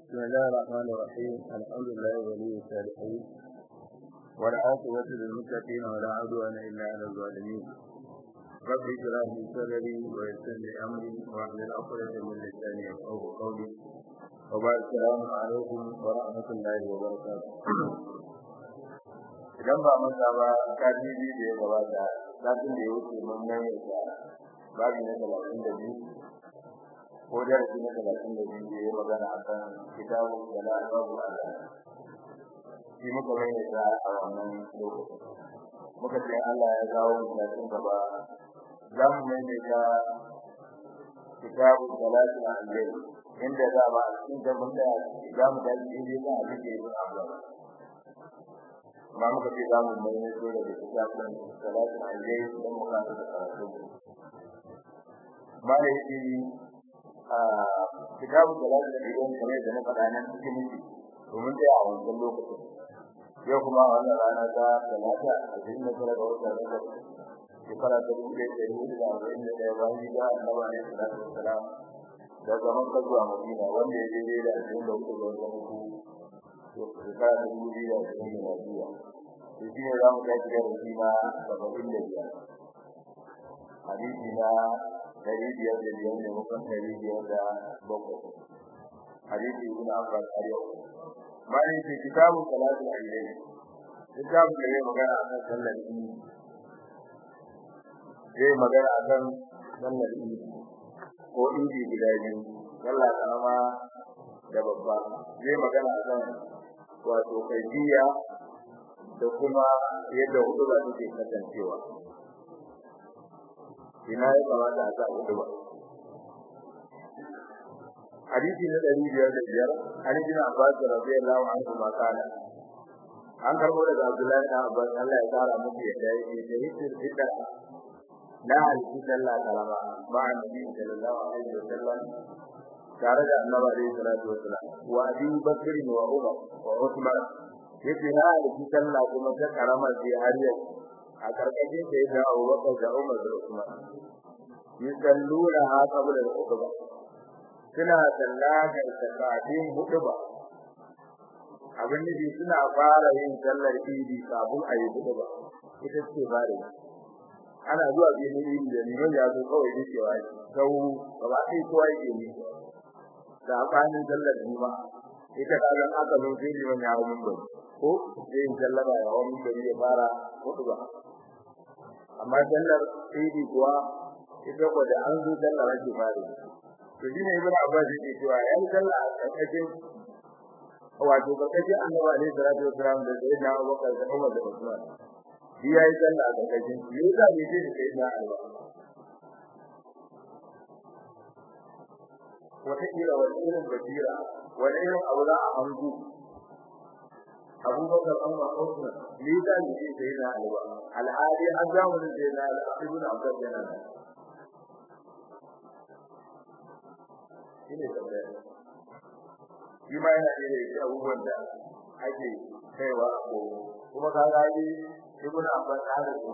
بسم الله الرحمن الرحيم الحمد لله ولي الصالحين والعاقبة للمتقين ولا عدوان إلا على الظالمين رب اشرح لي صدري ويسر لي أمري واحلل عقدة من لساني يفقهوا قولي وبعد السلام عليكم ورحمة الله وبركاته idan ba manta ba kaji biyu da ya gabata satin da ya wuce mun maimaita babu na talatin da biyu ko darasi na talatin da biyu da ya magana a kan kitabu da na babu Allah shi muka maimaita a wannan lokacin muka ce Allah ya kawo mutanen gaba za mu maimaita kitabu da lafi a Allah inda za ba a cikin gaban da za mu dace inda za a rike yin abu ba muka ce za mu maimaito da kitabun salatin Allah don mu kana da karatu ba da yake kitabu salatu da idan kamar da na faɗa nan cikin miki domin dai a wannan lokacin yau kuma a wannan rana ta talata a cikin da kala da wata rana shekara ta dubu ɗaya ɗari hudu da arba'in da ɗaya bayan hijira annabi alaihi salatu wassalam da zaman ka zuwa madina wanda ya daidai da ashirin da hudu ga watan uku shekara ta dubu biyu da ashirin da lafiya to shi ne za mu tashi da rufi na saba'in da biyar hadisi na dari biyar da biyar da mukan dari biyar da bakwai hadisi ibn abbas har yau bayan ce kitabun salatul ayyai kitabun da ya magana akan sallar idi zai magana akan sallar idi ko idi guda biyu sallah karama da babba zai magana akan wato kaifiya da kuma yadda hudu ba take kasancewa ina ya kamata a sa hudu ba hadisi na ɗari biyar da biyar an jina abbas radiyallahu anhu ma kana an karbo daga abdullahi da abbas Allah ya kara muku yadda yake shahidul fitr na halitta sallah karama ba annabi sallallahu alaihi wasallam tare da annabi alaihi salatu wasallam wa abi bakr wa umar wa uthman yace na halitta sallah kuma ta karama sai har yau a karkashin da ya dawo Abubakar da Umar da Usman yusalluna ha qabla al-khutbah suna sallatar sakatin hutuba abin da suna fara yin sallar idi kafin a yi hutuba ita ce bare ana zuwa gidan idi da liman ya zo kawai ne cewa sau gaba sai kowa yake ne da bayan sallar juma'a ita kazan aka zo sai liman ya hawo mun ko sai in sallama ya hawo mun ya fara hutuba amma sallar idi kuwa ita ko da an zo sallar ake fare to shine ibn abbas yake cewa yayin sallah a karkashin wato karkashin annabi alaihi salatu wasalam da sai na abubakar da umar da usman shi yayi sallah a karkashin shi yasa bai ce da sai na alba wata kira wani irin basira wani irin abu za a hangu abubakar amma usman ne da ne sai na alba alhali an zamanin sai na ibn abbas yana nan shine tambaya shi ma yana da yake abubuwan da ake kaiwa ko kuma ka ga ni ibn abbas hada ko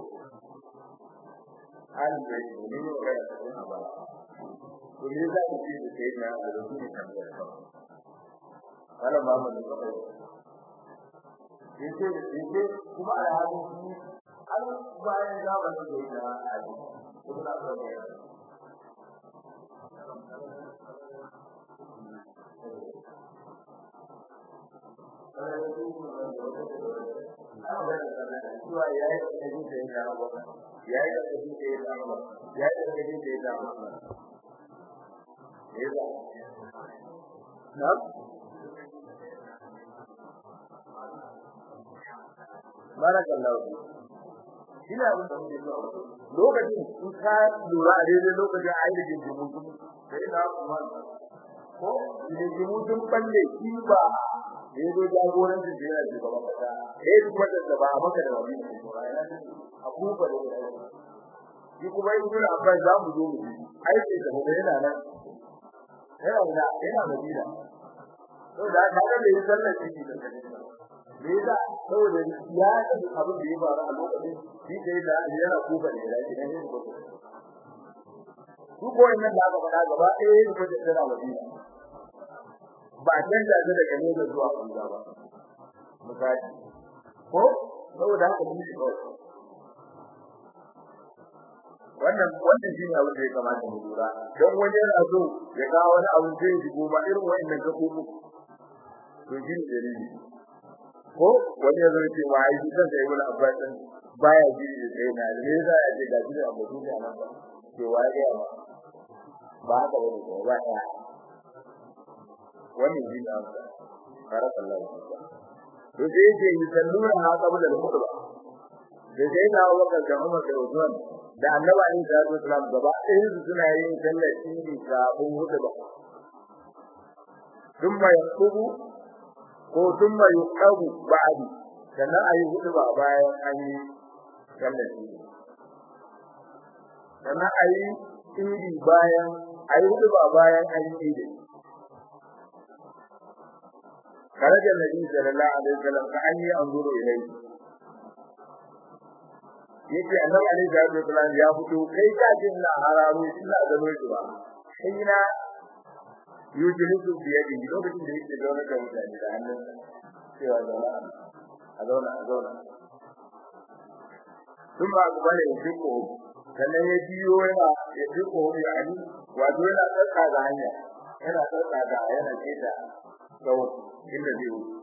an da ni ne ga da ibn abbas to ne za ku ce da sai na da su ne tambaya wala ma mun da kai yace yace kuma a halin shi an bayan zamanin da ya ali ibn abbas zuwa ya yi ƙarfi da ya zama ba ya yi ƙarfi da ya zama ba ya yi ƙarfi da ya zama ba ya za na barakallahu shi ne abin da muke so lokacin in ka lura a daidai lokacin a yi da jinjimin kuma sai na kuma ko jinjimin sun balle shi ba da yazo jagorancin da yana shugaba kasa eh duk wanda da ba a maka da wani ne a kuma da shi kuma in kuna abban za mu zo mu yi aiki da mu yana nan yana da yana da dida to da ka ga bai sallar shi da kai me yasa saboda ya da abin da ya faru a lokacin shi sai da yana kuba da ya shi ne ko su ko nan da aka faɗa gaba ɗaya ne ko da tsara madina ba canza ta daga nesa zuwa banza ba misali ko saboda haka mun shi kawai wannan wannan shine abin da ya kamata mu lura don wani yana so ya kawo wani abu zai shigo ba irin wannan gaɓoɓi to shi ne dalili ko wani ya zo ce wa ai zan sai wani abu din baya ji da sai na ne yasa ya ce ga shi da abu da nan ba to wa ya ba ba ka wani ko ba ya wannan shi ne amsa barakallahu to sai ce yi sallura ha qabla al-khutba da sai na waka da Umar da Usman da Annabi Ali sallallahu alaihi wasallam gaba ɗayan su suna yin sallar idi kafin khutba thumma yaqubu ko thumma yuqabu ba'di sannan ayi khutba bayan an yi sallar idi sannan ayi idi bayan ayi khutba bayan an yi idi خرج النبي صلى الله عليه وسلم كأني أنظر إليه yake annabi alaihi salatu wasallam ya fito kai ka ji ina hararo ina gano shi ba sai na yujilisu bi yadi lokacin da yake zaune da mutane da hannun cewa zauna a zauna a zauna sun ba ku bane ya fiko sannan ya biyo yana ya fiko ya ani wato yana tsaka da hanya yana tsaka da yana keta gawo inda zai wuce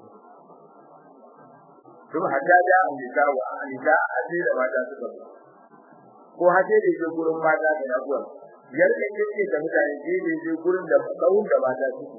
kuma hatta da amita wa amita haje da mata suka zo ko haje da je gurin mata da yaguwar yarda yake da mutane je da je gurin da kawun da mata suke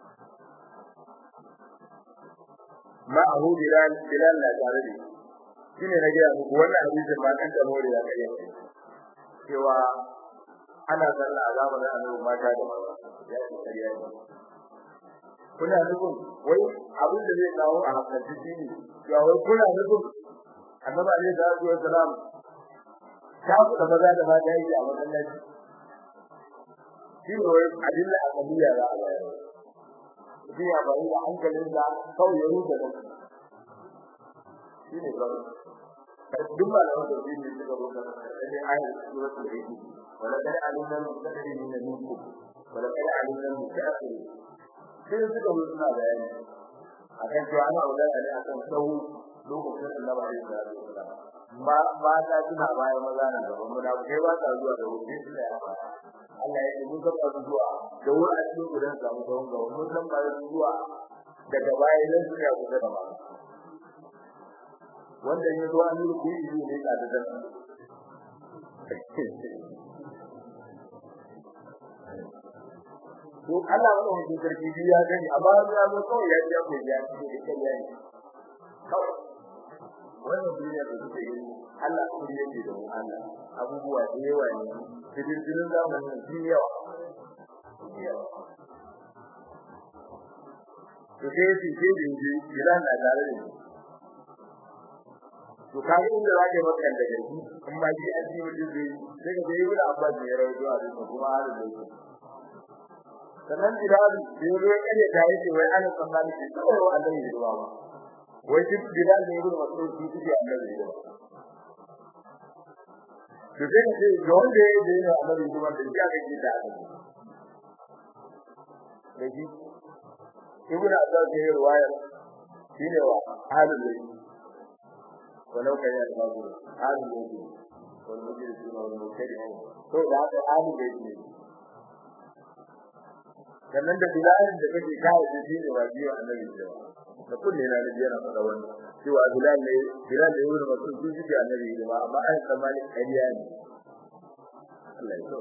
ma ahu bilal bilal na tare da shine na ga muku wannan hadisin ma kan da more ya kai cewa ana sallah a zamanin annabi mata da maza ya ce kariya ne kuna nufin wai abin da zai kawo a hankali shi ne cewa wai kuna nufin annabi alaihi salatu wassalam ta ku da maza da mata yake a masallaci shi ne wai adilla a kabiya za a bayar shi ya bari da hankalin da kawai ya rufe da shi ne kawai duk malaman da shi ne suka rufe da ne ayat suratul hijr wala kada alimna mustaqbilina minkum wala kada alimna mustaqbilina sai suka zo suna bayani akan cewa ana magana ne akan sau lokacin Allah ba ya da ba ba ta tuna baya maza na gaban mu da kai ba ta zuwa da wuri su da yawa Allah ya ce mun ga zuwa da wuri a cikin gudan samu sauran gaba mun san ba zuwa daga baya idan suka yi kusa da ba wanda ya zo an yi kuyi ne ka da dan to Allah ba mu sarki bi ya gani amma ya zo kawai ya ji ko ya ci da kai yayi kawai wannan duniya da take yi Allah ko yake da mu Allah abubuwa da yawa ne cikin cikin zamanin sun yawa to sai shi ke da yi idan na tare da to kai inda zaka yi maka da gari in ma ji an ji mutum zai sai ka yi wani abba da ya rawaito a cikin kuma halin da yake sannan bilal da ya ruwa kare da yake wai ana tsammani shi kawai wa Allah ya ruwa ba wai shi bilal ne ruwa masu shi shi Allah ya ruwa to sai ce ga wanda ya je ne Allah ya ruwa da ya ga gida da shi ibnu abbas ya ruwaya shine wa halin da walau kai ya babu halin da yake wal mujrimu wal mukaddimu to da haka halin da yake sannan da bilalin da kake kawo da shi ne wa biyo annabi cewa da kullu na nabi yana faɗa wannan cewa bilal ne bilal da yuri mutum su ji annabi ne ba amma ai tsammani kariya ne Allah ya so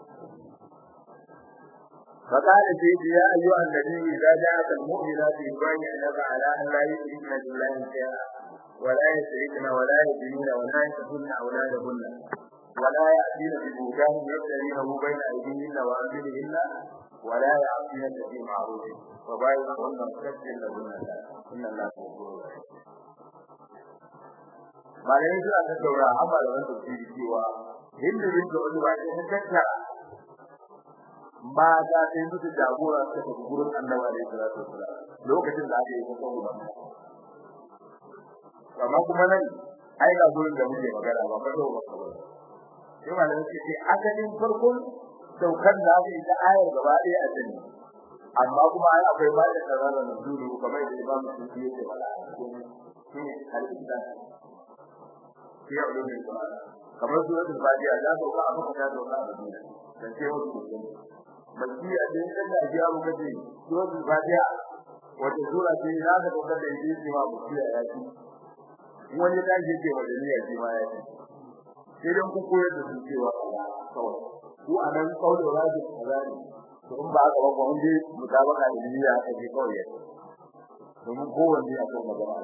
فقال سيدي يا أيها النبي إذا جاءك المؤمنات يبايعنك على أن لا يشركن بالله شيئا ولا يشركن ولا يدينون ولا يقتلن أولادهن ولا يأتين ببهتان يفترينه بين أيديهن وأرجلهن ولا يعصينك في معروف وبايعهن مستجد لهن إن الله غفور malamin suna ta saura amma da wanda ke cewa hindu bin da wani wani sun tattara mata sai suka jagora suka tafi gurin annabi alaihi salatu wasalam lokacin da aka yi kusa guda amma kuma nan ai ga gurin da muke magana ba ba ba ba sai malamin ce asalin farkon saukar da aka yi ta ayar gaba ɗaya a jini amma kuma ai akwai ba da karara na zuru kamar da Imam Sufi yake fara shi ne al-Islam shi ya ulul Qur'an kamar suratul Fatiha da ko ka aka ta da wannan duniya dan sai wasu mutum baki a cikin da ji abu kace suratul Fatiha wata sura ce za ka dauka da ita ce ma ku ya yaki wani da ke ce madaniya shi ma yaki sai dan ku koyar da su cewa Allah kawai ku anan kaulin raji kazani to in ba haka ba ko inda mutabaka da niyya ta ji kawai ya domin kowanne a kan magana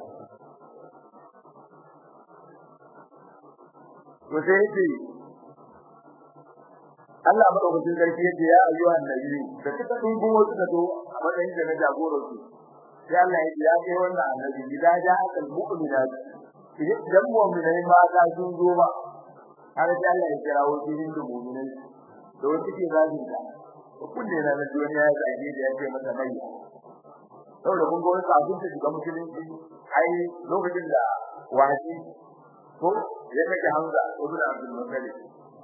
to sai yace Allah madaukakin sarki yace ya ayyuha annabi da suka dungo wasu da to a matsayin da na jagoran su sai Allah ya ya kai wannan annabi idan ja akal mu'minat idan mu'minai ma ta sun zo ba har sai Allah ya kira wasu da mu'minai da wasu ke zagin ta kunne na da duniya ya zage da yake masa mai saboda kun ga wani kafin ta shiga musulunci ai lokacin da wasi ko ya kake Hamza ibn Abdul Muttalib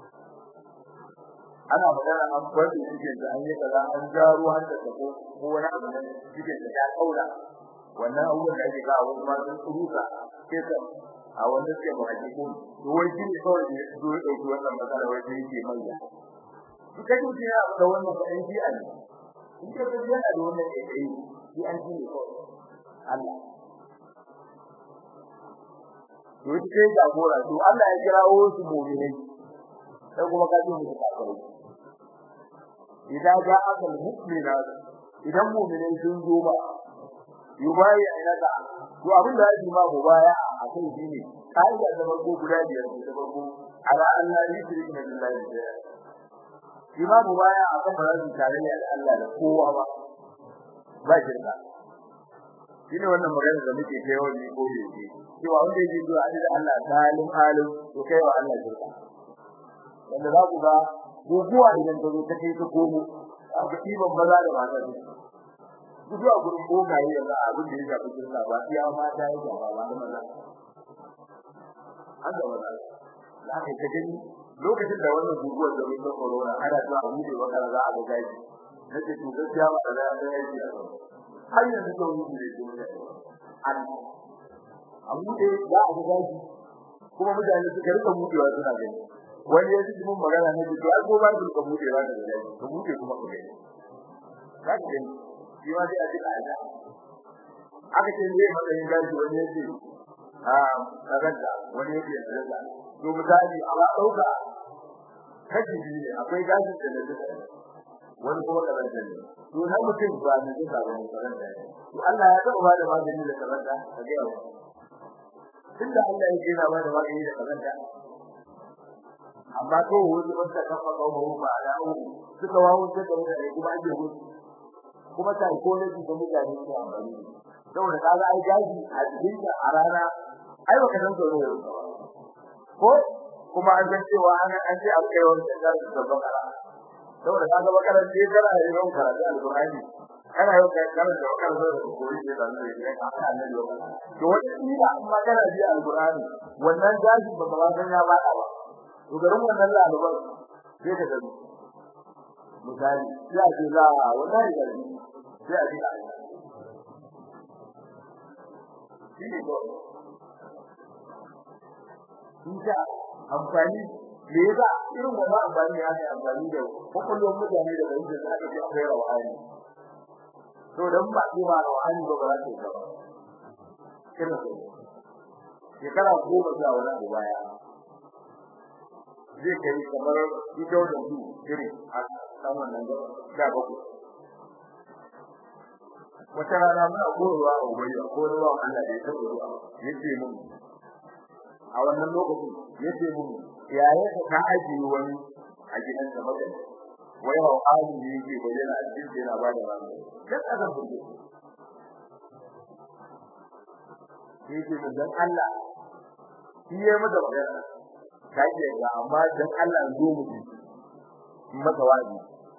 ana magana an kwace cikin da an yi kaza an jaro har da ko ko wani abu ne cikin da ya kaura wannan abubuwan da ake kawo kuma sun tsuruka sai ka a wannan sai mu haƙi ko to wai shi ne kawai ne zo ya dauki wannan matsala wai sai yake manya duka duk ya da wannan bayan shi a ne in ka ga yana da wannan kai shi an ji ne kawai Allah to ita ce jagora to Allah ya kirawo su mu'minai sai kuma ka ji mu kafirai idan ga akal mu'mina idan mu'minai sun zo ba yubayi ainaka to abin da yake ma go baya a kan shi ne kai da zaman ko guda biyar da farko ala Allah ni shirki billahi imamu baya akan barazin tarayya da Allah da kowa ba ba shirka shine wannan magana da muke kai wani ko da yake cewa wanda yake zuwa da Allah salim alim to kai wa Allah shirka wanda za ku ga guguwa idan ta zo ta kai ta komo a ga ibon maza da mata ne guguwa gurin bogaye yanzu abin da ya shafi shirka ba iya mata ya ga ba da maza an da maza da aka ta gani lokacin da wannan guguwar da mun corona ana zuwa a bude wakar za a ga gaji nake to gaskiya ba da ya ga yaji a har yanzu to yi ne to ne an abu da za a ga gaji kuma mutane suka rika budewa suna gani wani ya ji mun magana ne to ai ko ba su ka bude ba da gaji ka bude kuma ka gani za ka gani shi ma sai a ji kaida aka ce ne matsayin gaji wani ya ce a kaga wani ya ce kaga to misali a dauka kaji ne akwai gashi da na duka wani kuma karanta ne to na mutum ba ne duka ba ne karanta ne to Allah ya taba da magani da karanta ka ga yau tunda Allah ya gina ba da magani da karanta amma to wani wanda ka fa kawo ba da u suka wawo da da kuma ake gudu kuma sai ko ne da mutane su amfani saboda kaga ai gashi a cikin a rana ai baka san tsoro ko kuma an san cewa an an ce an kai wannan da da bakara saboda kaga bakara ce kana da yawan karatu alqur'ani kana yau kai kana da bakara da koyi da dan ne kai ka annabi yau to wata ila amma kana ji alqur'ani wannan gashi ba ba san ya bada ba to garin wannan lalubar sai ka gani misali sai a ce za a wannan da sai a ji shi ne ko insha amfani me yasa irin wannan amfani ya ne amfani da kokolon mutane da wanda za ka ji akwai rawani to dan ba ki ba rawani ba ba za ka yi ba shekara goma zuwa wani abu baya zai kai kamar ido da su irin a kan wannan da baku wata rana muna korowa a ubayya ko ruwa Allah da ya tabbata ruwa yace mun a wannan lokacin yace mun yaye ka aji wani a gidan da madan wai hawa ali ne yake bayyana a cikin yana ba da rana dan aka burge yake mun dan Allah shi ya mata magana kai ga amma dan Allah zo mu ji mata wazi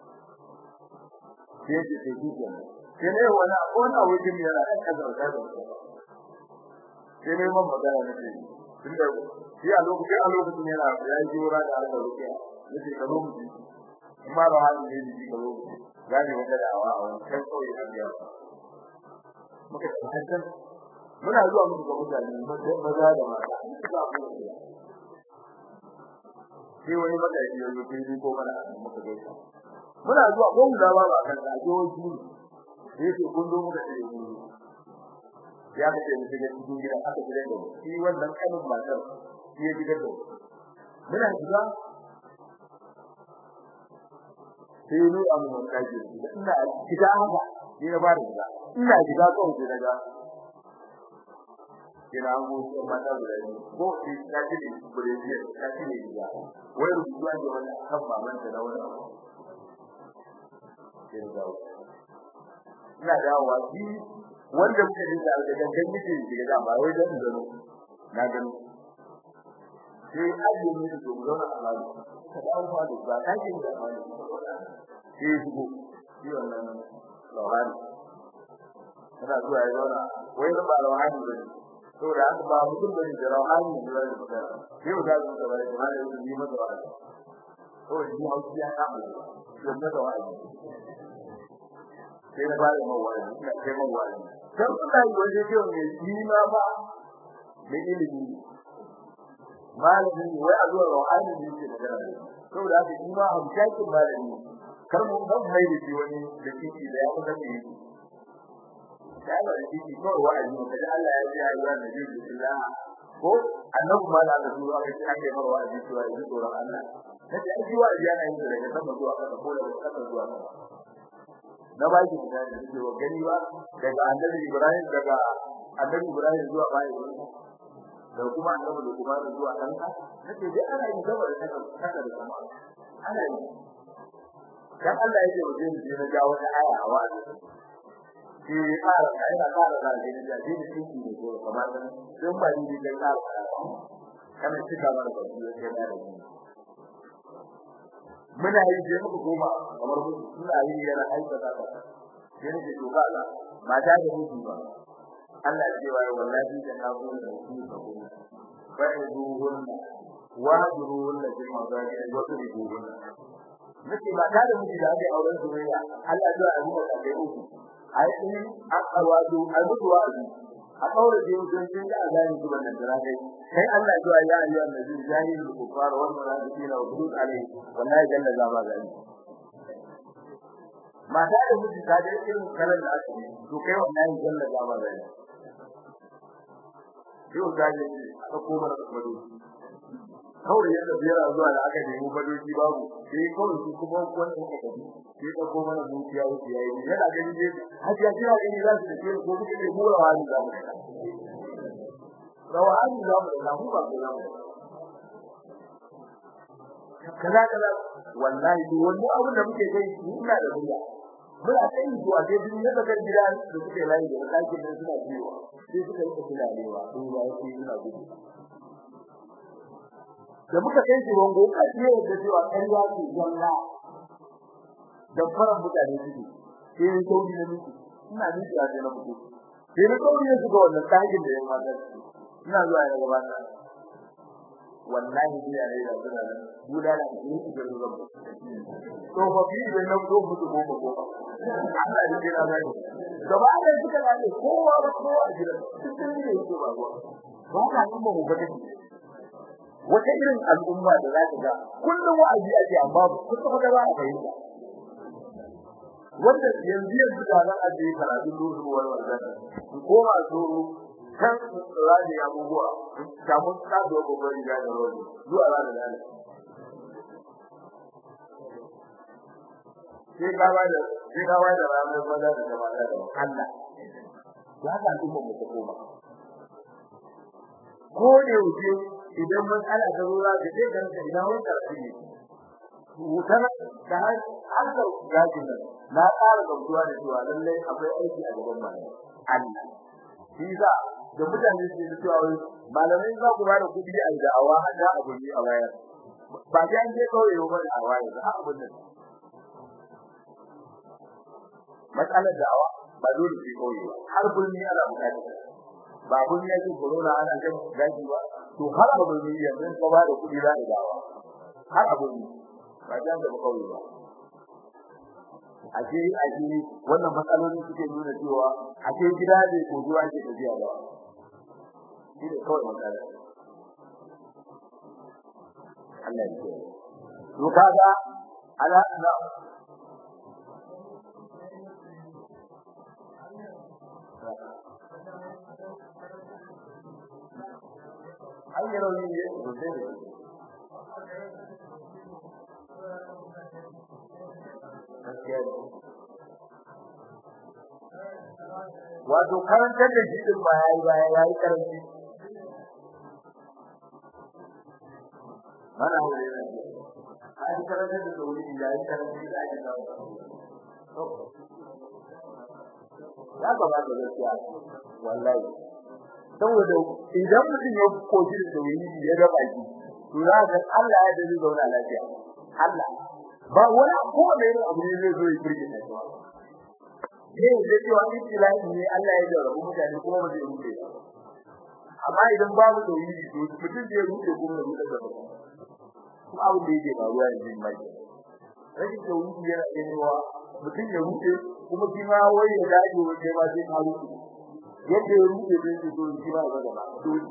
sai ce sai ki kenan sai ne wani wani wajen yana da kazar da sai ne mun magana ne tunda shi a lokacin a lokacin yana ya yi jura da Allah rukiya yace ka zo mu ji amma ba hali ne ji ka zo gani wata da'awa a wancan kauye a biyar muka tabbatar muna zuwa muku ga mutane maza da mata suka ku sai wani madaji ya zo sai ko mana muka gaisa muna zuwa ko mu da ba ba kan da joji sai ce kun zo muka tare mu ya ka ce mutum ya cikin gida aka gida da shi wannan kanin matar shi ya gidan da muna shiga sai ni a mun kaji ina shiga haka ni na ba da shiga ina shiga kawai sai daga kira mu ko mata guda ne ko shi ta ce ni gure ne ta ce ni shiga wai rubuwa da wannan kan baban ta da wannan sai ga ina dawowa shi wanda muke yi da daga gangan yake da ba wai dan zano na gani sai ajiye mu da mu zauna a lalu ka dawo fa da ba ka ji da wani sai shigo shi wannan lawani kana zuwa ya zauna wai ba lawani bane to da haka ba mutum bane da lawani ne da wani sai mu dawo da wani da wani yi masa wani to shi hausi ya kama shi da da wani sai na bada mawani ina kai mawani dan kuna yi waje ce ne shi ma ba da ilimi malami wai a zuwa ruhani ne ke magana saboda haka shi ma hamshakin malami kar mu dan mai da shi wani da kiki da ya kusa ne sai da kiki ko wa'azi ne da Allah ya ji ayyuka da ji billah ko annabi ma da aka zuwa aka ake mar wa'azi cewa ya tsoron Allah nace ai wa'azi yana yin daga sama zuwa kasa ko daga kasa zuwa sama na ba shi misali da cewa gani ba daga annabi Ibrahim daga annabi Ibrahim zuwa bayan da kuma annabi da kuma zuwa ɗanka nake dai ana yin gaba da kasa da kuma ana yi dan Allah yake mu je mu je na ga wata aya a wa'azi shi ƙara kai na ƙara da shi da shi da shi ne ko kamar dan dan ba ni da ƙara kana cika mana da shi sai da shi muna yi je muku goma kamar mu suna yi yana aikata ta sai ne to kaza mata da miji ba Allah ya ce wa wallahi da na gona da su ka gona fa iduhunna wa duruhunna bil mazaji wa tuduhunna nake ba da miji da ake auren soyayya Allah ya yi maka da uku ai in aqwadu albuwa a kaure da yau sun ga azani su wannan dara kai sai Allah ya ya ayyuha annabi jahil kufar wal munafiqina wa hudud alai wallahi jalla za ba gani mata da miji ta da irin kalan da ake to kai wallahi jalla za ba gani yau da ne aka koma da madu kawai yadda biyar zuwa da aka nemi badoki babu sai kawai su kuma wannan aka tafi sai ka koma da mutiya wuce yayi yana ganin dai hajiya kira gani za su tafi ko kuke ne mu rawani za mu rawani za mu da mu ba za mu kaza kaza wallahi duk wani abu da muke kai ina da murya muna kai to a dai duniya da kan gida da suke layi da ɗakin da suna biyo sai suka yi tafiya lewa to ba sai suna gudu da muka kai shi wango a cikin da cewa ƙarya ce jalla da fara mutane suke sai ne sauri na miki ina miki a cikin mutu sai ne sauri ne suka wannan ɗakin da ya mata ina zuwa ya gabata wallahi biya ne da suna nan guda da ni su da zuwa to fa bi da nan zo mutu ko ko Allah ya jira mai gaba da suka gane kowa da kowa a gidan cikin ne yake ba ruwa ba ka nan ba mu ga wata irin al'umma da za ka ga kullum wa'azi ake amma kusa da ba a fahimta wanda yanzu yanzu da za a je karatu dole wani wannan ko ma tsoro kan rani abubuwa samun tsado ko bari da rodi zuwa ranar da sai gawa da sai gawa da ranar maza da jama'a da Allah ya ga kuma mu koma ko ne wuce idan matsala ta zo za ka je kan ka idan wani karfi ne wutar da har gajin nan na ƙara gamsuwa da cewa lallai akwai aiki a gaban mu Allah shi za da mutane su yi cewa malamai za ku bada kuɗi a da'awa har da abu ne a wayar ba sai an je kawai yau bane a wayar ba abun nan matsalar da'awa ba dole sai kawai ba har burni ana bukata ba burni yake corona ana kan gaji ba to har abu ne yanzu ka bada kuɗi za ka da'awa har abu ne ba dan da kawai ba a ce a ce wannan matsaloli suke nuna cewa a ce gida ne ko zuwa ke tafiya ba shi ne kawai matsala Allah ya ce to kaga ala na ayyaro ne ne to dai wato karantar da shi din ba yayi ba yayi karanci mana hore ne ai karantar da sauri da yayi karanci da ake kawo ya ga ba da gaskiya wallahi saboda idan mutum ya koji da sauri ya ga baki to za ka Allah ya dade zauna lafiya Allah ba wani ko da irin abu ne zai zo ya firge ta ba ne da cewa ibtila'i ne Allah ya jarabu mutane kuma ba zai rufe ba amma idan babu tauhidi to mutum zai rufe kuma ya rufe gaba kuma abu da yake faruwa yanzu mai rashin tauhidi yana cewa mutum ya rufe kuma shi ma wai ya dace wajen ma sai ka rufe yadda ya rufe zai ce to shi ba ga gaba dole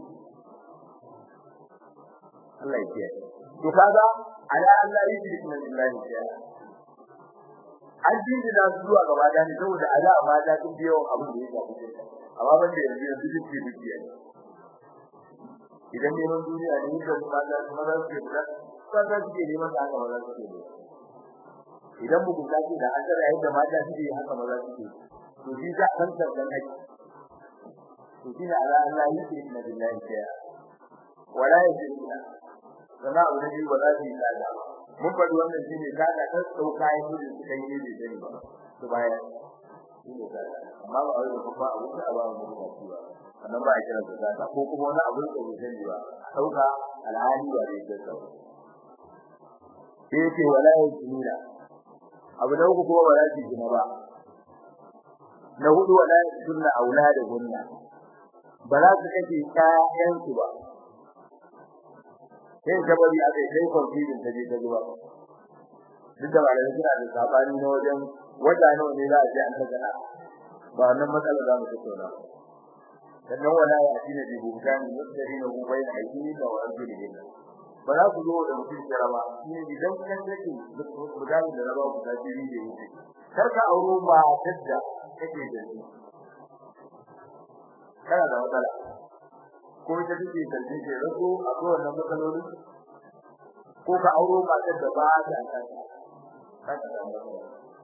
Allah ya kiyaye to kaga ala Allah yi shi kuma billahi ya an dinga da zuwa gaba da ni saboda ala ma da tun biyo abin da ya shafi amma ban da yanzu yanzu duk ke dukiya ne idan ne mun duniya ne da kuma da kuma da ke da kaga suke neman da haka maza suke ne idan mu kuka ce da azara yadda mata suke haka maza suke to shi za kan da dan haƙi to shi ala Allah yi shi kuma billahi ya wala yajina sana abu ne ba za su yi tsada mun faɗi wannan shi ne kaga ta sauka ya gudu su kai ne da ba su baya shi ne tsada amma ba wai da kuma abu da ba mu da shi ba sannan ba a kira su tsada ko kuma wani abu da bai sani ba sauka alhali ba zai ga sau sai ce wala yajina abu da uku kuma ba za su gina ba na hudu wala sunna aulada gunna ba za su kake ƴaƴansu ba sai jabari aka yi sai confident ta je ta zuwa duk da malamai suna da sabani na wajen wata nawa ne za a je an ta gana ba wannan matsala za mu tattauna sannan wala ya addina bi bukan yadda hu bayna aydini wa arjulihi ba za ku zo da mutum kira ba shine idan kan take bugani da raba ku tafi da yake kar ka auro ba tadda kake da shi kana da matsala ko ita take sarki ke rago a kowane matsaloli ko ka auro matar da ba ta kanta kada da matsala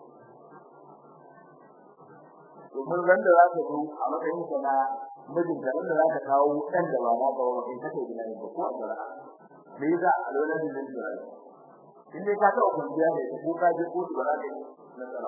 domin ran da za ka zo a matsayin ka na mijin da ran da za ka kawo ɗan da ba na ba wa kai kake gina ne ko a tsara me yasa a lokacin da zai yi in dai ka taɓa kwanciya ne ko ka je kotu ba za ka yi nasara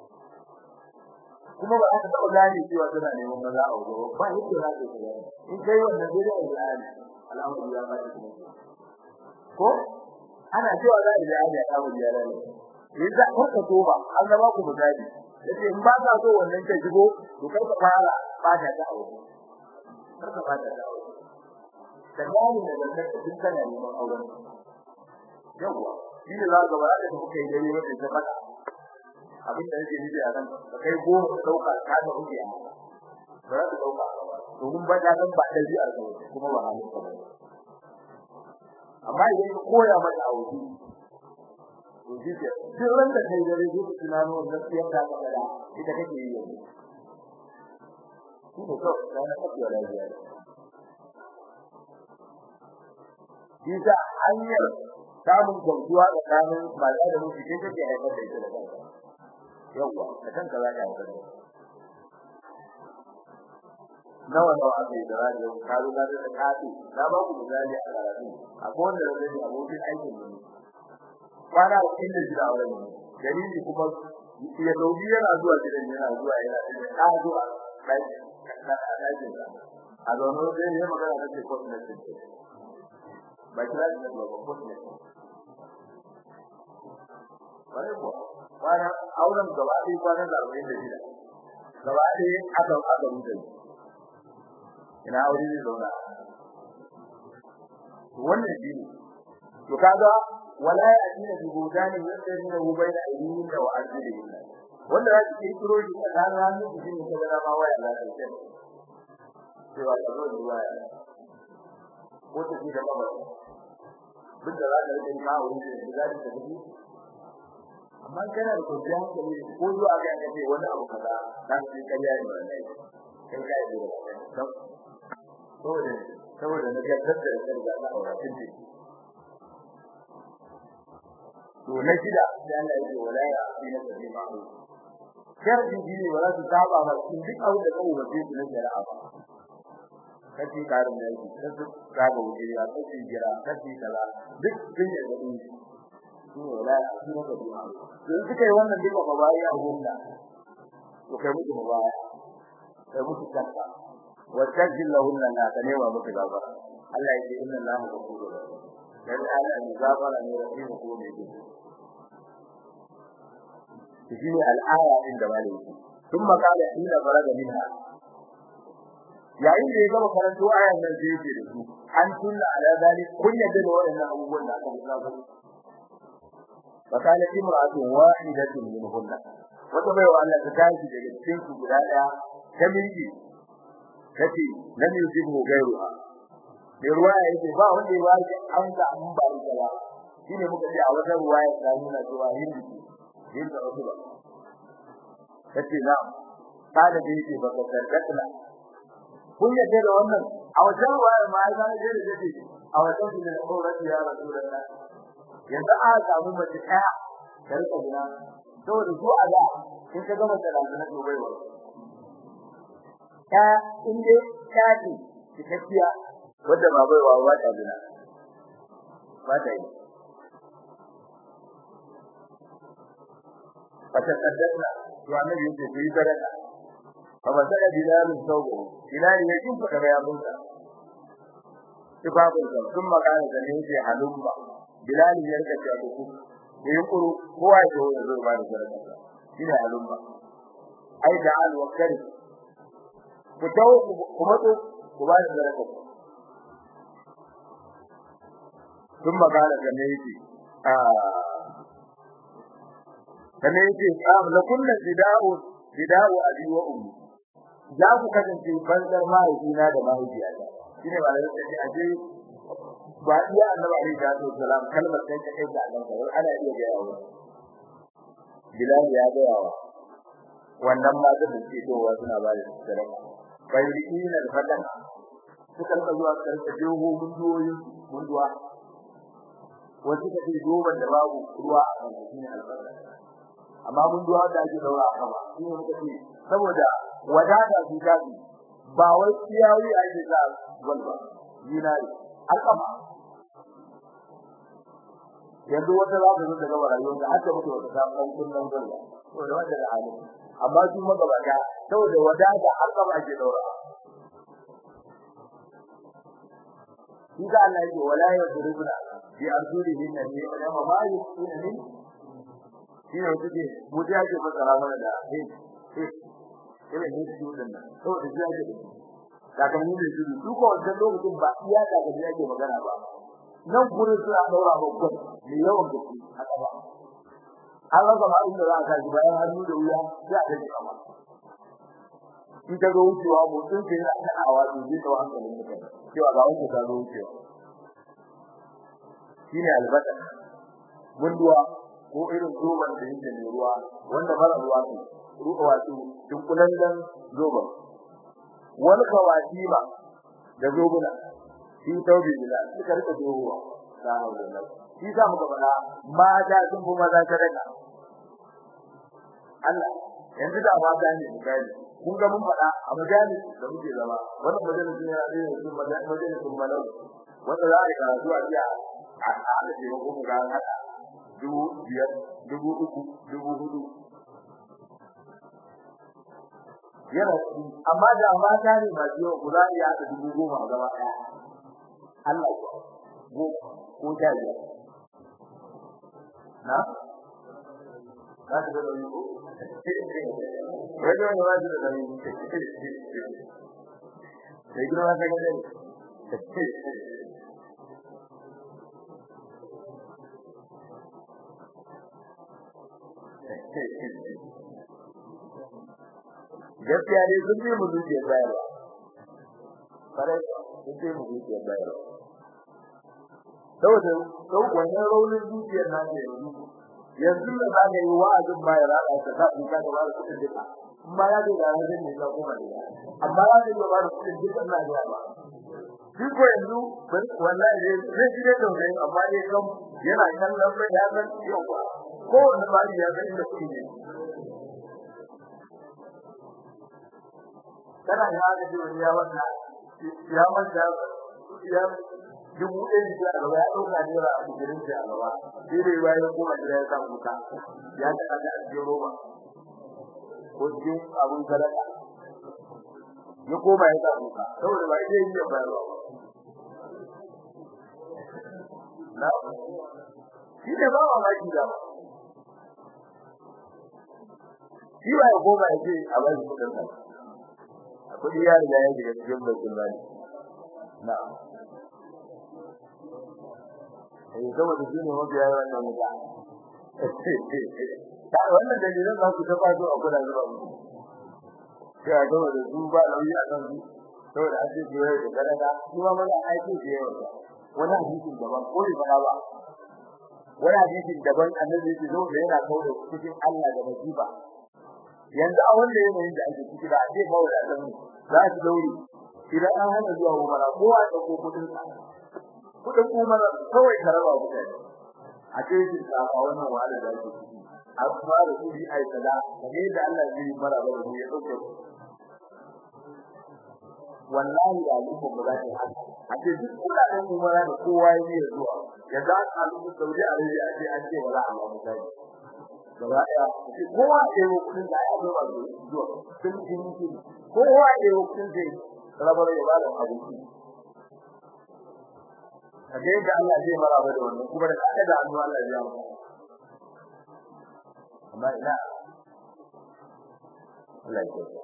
kuma ba aka taɓa gane cewa tana neman maza a wajen ba yake za ka yi in kai wannan zai da Ibrahim al'amari ya ba shi ko ana cewa za a yi ayya ta mu ya lalle yasa ko ka to ba an ga ba ku misali yace in ba ka so wannan ta shigo to kai ka fara ba ta ta aure kar ka ba ta ta aure da gani da zakar din kana neman auren yawa shi ne za ka ba da kuka yi dai wata ta fada abin da yake nufi a nan kai goma ka dauka ka da kuke a ba za ka dauka domin ba ta san ba da ji a kuma ba halin ka ba amma idan ka koya mata aure to shi ke duk ran da kai dare duk tunano gaskiyar da ka fada ita kake yi yanzu shi ne kawai da na kafiya lafiya shi ta hanyar samun gamsuwa tsakanin mata da miji kai take haifar da ita da kanta yawa da kanka za ka haifar da nawa nawa aka yi da radio ka zo ka da kafi na ba ku misali a karatu akwai wanda da zai abokin aikin ne kwana inda shi da auren ne dalili kuma ya dauki yana zuwa gidan yana zuwa yana da ka zuwa kai ka ɗakin sa a zaune zai yi magana da ce kotu na ce ba kira da ba kotu ne bare ko kwana auren gaba ɗaya kwanan da arba'in da shida gaba ɗaya aka aka rubuta ina aure ne zauna wannan shi ne to kaga wala ya atina bi budani yadrina hu bayna aydihim wa arjulihim wanda za su kirkiro shi a ranar ranar su shine ta gana ma waya za ta ce cewa ka zo da waya ko ta ce da mama duk da za ka rike ka wuri da za ta tafi amma kana da kwanciyar hankali ko zuwa ga ka ce wani abu kaza za su yi karya ne wannan kai ka yi da saboda saboda na ga tattara da da na aure tun ce to na shida sai Allah ya ce wala ya asina tabi ma'u sharri ne wala su saba ba cikin duk abin da kawo ba sai su na shari'a ba kace karin da yake kace saba wuce ya kace jira kace kaza duk sun yi da dini shi ne wala ya asina tabi ma'u to suka yi wannan duka ba bai a gunda to kai mutu ba baya kai mutu kanka وتجل لهن لا تنوى متغفر الله يجي إن الله غفور dan Allah ne gafara ne rahim ko ne ji shi ne al'aya din da malai shi ثم قال حين فرغ منها yayin da ya gama karanto ayan nan sai yake da su an tunna ala zalik kun yadda da waɗannan abubuwan da aka lissafa fa kana imra'atun wahidatun minhunna wata bai wa Allah ta tashi daga cikin su guda daya ta miji kace lam yusibu gairuha da ruwaya yake ba wanda ya wani an ga an ba ita ba shine muka ce a wata ruwaya ta nuna cewa hindi hindi wasu ba kace na kada da yake ba ka sarkatna kun yadda da wannan a wata ruwaya ma ya gane da yake a wata da aurati ya rasulullah yanzu a samu mace ɗaya da rika gina saboda su a da in ka gama da na gobe wa ta inda ta ce cikakkiya wanda ba bai wa ba ta bina ba ta yi fata saddaqna to annabi yake yi sadaka fa masala bilalun sawbu bilal ya kin fada ya bunta tibabun sa sun magana da ne yake halumma bilal ya rika cewa ku ne kuru kowa ya zo ya zo ba da sadaka shine halumma ai da al wakari ku dawo ku matso ku ba da sadaka sun magana da ne yake a kana yake ah la kullu bida'u bida'u abi wa ummi za ku kasance banzar mahaifina da mahaifiyata shine ba da yake aje ba iya annabi alaihi salatu wasalam kalmar sai ta kai da annabi ana iya ga yawo bilal ya ga yawo wannan ma da suke towa suna ba da sadaka bayyina al-fatan suka rika zuwa karka jeho munduwoyin munduwa wasu ka ce goban da babu ruwa a kan shine al-fatan amma mun duwa da ake daura a kama shi ne muka ce saboda wadata su tafi ba wai ciyawi ake sa gwalba dinari alƙama yanzu wata za ta zo daga rayuwar da aka mutu wata ta kan kullun gwalba saboda wanda da hali amma su magabata saboda wadata alƙama ake daura shi da Allah yake wala yadribuna bi arjulihin nabi wa ma yusina min shi ne kuke mutu yake fasara mana da eh eh ina ne shi wannan to da shi yake daga mun ne shi duk wannan lokacin ba iya daga shi yake magana ba nan gurin su a daura ba ko ne yawan gaske haka ba an rasa ma inda za a kaji bayan hannu da wuya sai a gaji kama in ka zo wucewa mutum sai yana kanawa to zai kawo hankalin mutane cewa ga wanda ka zo wucewa shine albata gunduwa ko irin zoban da yake da ruwa wanda mara ruwa ne ruwa wato dunkulan dan zoban wal kawatima da zobuna shi taubi bila suka rika zowa da wannan shi za mu gaba mata sun fi maza sadaka Allah yanzu da mata ne misali kun ga mun faɗa a majalis da muke zama wannan majalis ne ya zai yi majalis sun malau wanda za a yi karatu a jiya a da ke mu ga hada dubu biyar dubu uku dubu hudu yana amma da mata ne ba jiyo ku za iya da dubu goma a gaba ɗaya Allah ko go ko ta biyar na za ka ga da yi ko Wani wani wani da yi sai gina wata gada gaskiya dai sun bi mu zuciya bayarwa kare sun bi mu zuciya bayarwa saboda sau wannan raunin zuciyar na ne yanzu da za ka yi wa'azin bayar da ka sa in ka ga ba da kudin duka amma ya ga da zai ne ka kuma ne amma ya ga ba da kudin duka na ga ba shi ko yanzu wallahi zai ji da dole amma dai kam yana kallon bai ya san yawa ko wanda ba ya san inda kuɗi ne kana ya ga ji ya wanda ya wanda ya dubu ɗaya da gaba ya ɗauka naira a cikin da a gaba sai dai bayan kuma da ya samu ta ya ta kaga a cikin roba ko cikin abun sadaka ya koma ya samu ta saboda ba zai yi bayarwa na shi ne ba wa maki da ba shi ba ya koma ya ce a bai kudin sa a kudi ya riga ya shiga cikin bakin mali na eh saboda shi ne mabiya wannan muta ta wannan dalilan za ku taba zo a kula zuwa mu sai a gaba da su ba lauyi a kan su saboda an ce jiya da garada kuma mana aiki da yawa wani hadisin daban ko ne fara ba wani hadisin daban annabi yake zo da yana kawo da cikin Allah da masifa yanzu a wanda yanayin da ake ciki da a ce mawada dan za su daure idan an hana zuwa umara kowa ya dauko kudin sa kudin umara kawai ka raba mutane a ce shi ka a wannan wahala da ake ciki a fara su yi ai sada kamar da Allah zai yi mara ba da ya dauke wallahi da al'umma ba za ta yi haka a ce duk kudaden umara da kowa ya yi zuwa yanzu an samu Saudi Arabia a ce an ce wala a mutane gaba daya kowa ya yi kudin da ya zama zuwa sun ji mutu kowa ya yi kudin zai rabar ya ba da abinci kaje da Allah zai maraba da wannan kuma da kada da Allah Allah ya yi amma ina Allah ya yi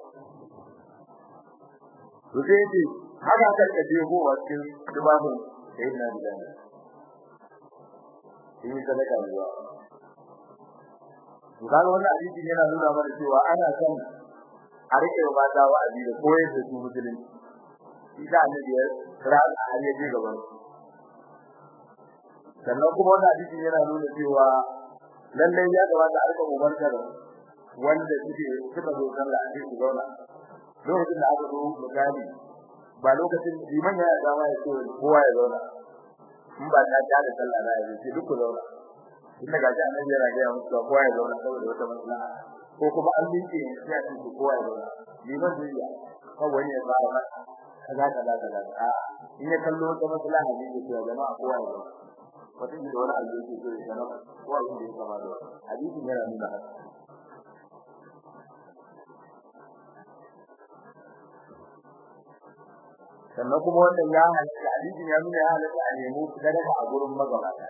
to sai ce haka kan kaje go cikin dubabun sai na da ni in sadaka ruwa kaga wannan hadisi yana nuna mana cewa ana son a rike mata wa'azi da koyar da su musulunci shi da annabi ya kira a yaje gaban sannan kuma wannan hadisi yana nuna cewa lalle ya kamata a rika umartar wanda suke suka zo sallah a cikin zauna lokacin da aka zo misali ba lokacin liman ya dama ya ce kowa ya zauna in ba ta ta da sallah na ya ce duk ku zauna inda ga ji annabi yana ga musu kowa ya zauna saboda wata maslaha ko kuma an bince sai a ce kowa ya zauna liman zai ya kawai wani ya fara mata kaza kaza kaza a in ya kallo wata maslaha ne ya ce jama'a kowa ya zauna wata da wani alƙawari ke so ya zama kowa ya yi kama da hadisin yana nuna haka sannan kuma wannan ya halatta hadisin ya nuna ya halatta a nemo sadaka a gurin magabata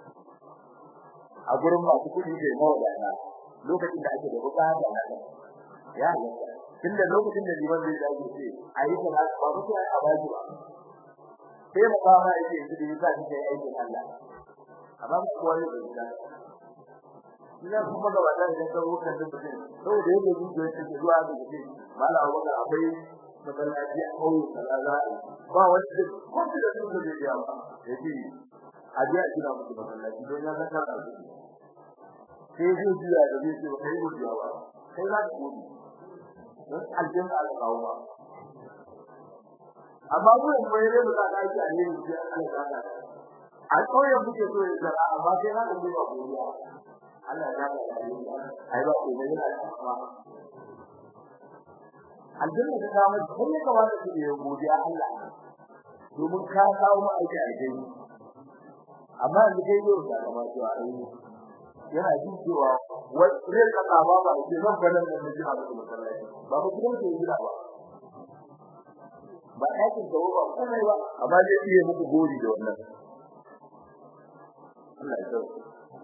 a gurin masu kuɗi da mawadana lokacin da ake da bukata na ya halatta tunda lokacin da liman zai dace ce a yi kana ba ku sai a baji ba sai mu fara yake yanzu da yasa kike aikin Allah amma ku kowa ne da ina kuma magabata da kan wukan da mutum saboda yake zuciya take zuwa ga mutum mala wanda akwai masallaci a kauye kaza za a ba wani da kuma da su da ya ba yace a je a gina musu masallaci don ya zaka da su sai zai jiya da zai ce kai mu jiya ba kai za ka gudu don aljanna aka kawo ba amma mu ne mai rai da ka yi a ne mu ji Allah ya ka a kauyen muke so ya zara amma sai na da ba godiya Allah ya ka da ni ai ba ko ne yana ba aljanna ta kawo ko ne kawai da ya godiya Allah domin ka kawo mu aiki a gani amma yanzu kai yau da kama cewa ai yana jin cewa wani ka kama ba ke nan ba nan da jira da masallaci ba ku kuma ke jira ba ba aikin da ba kuma ba amma zai iya muku gori da wannan Allah ya tsare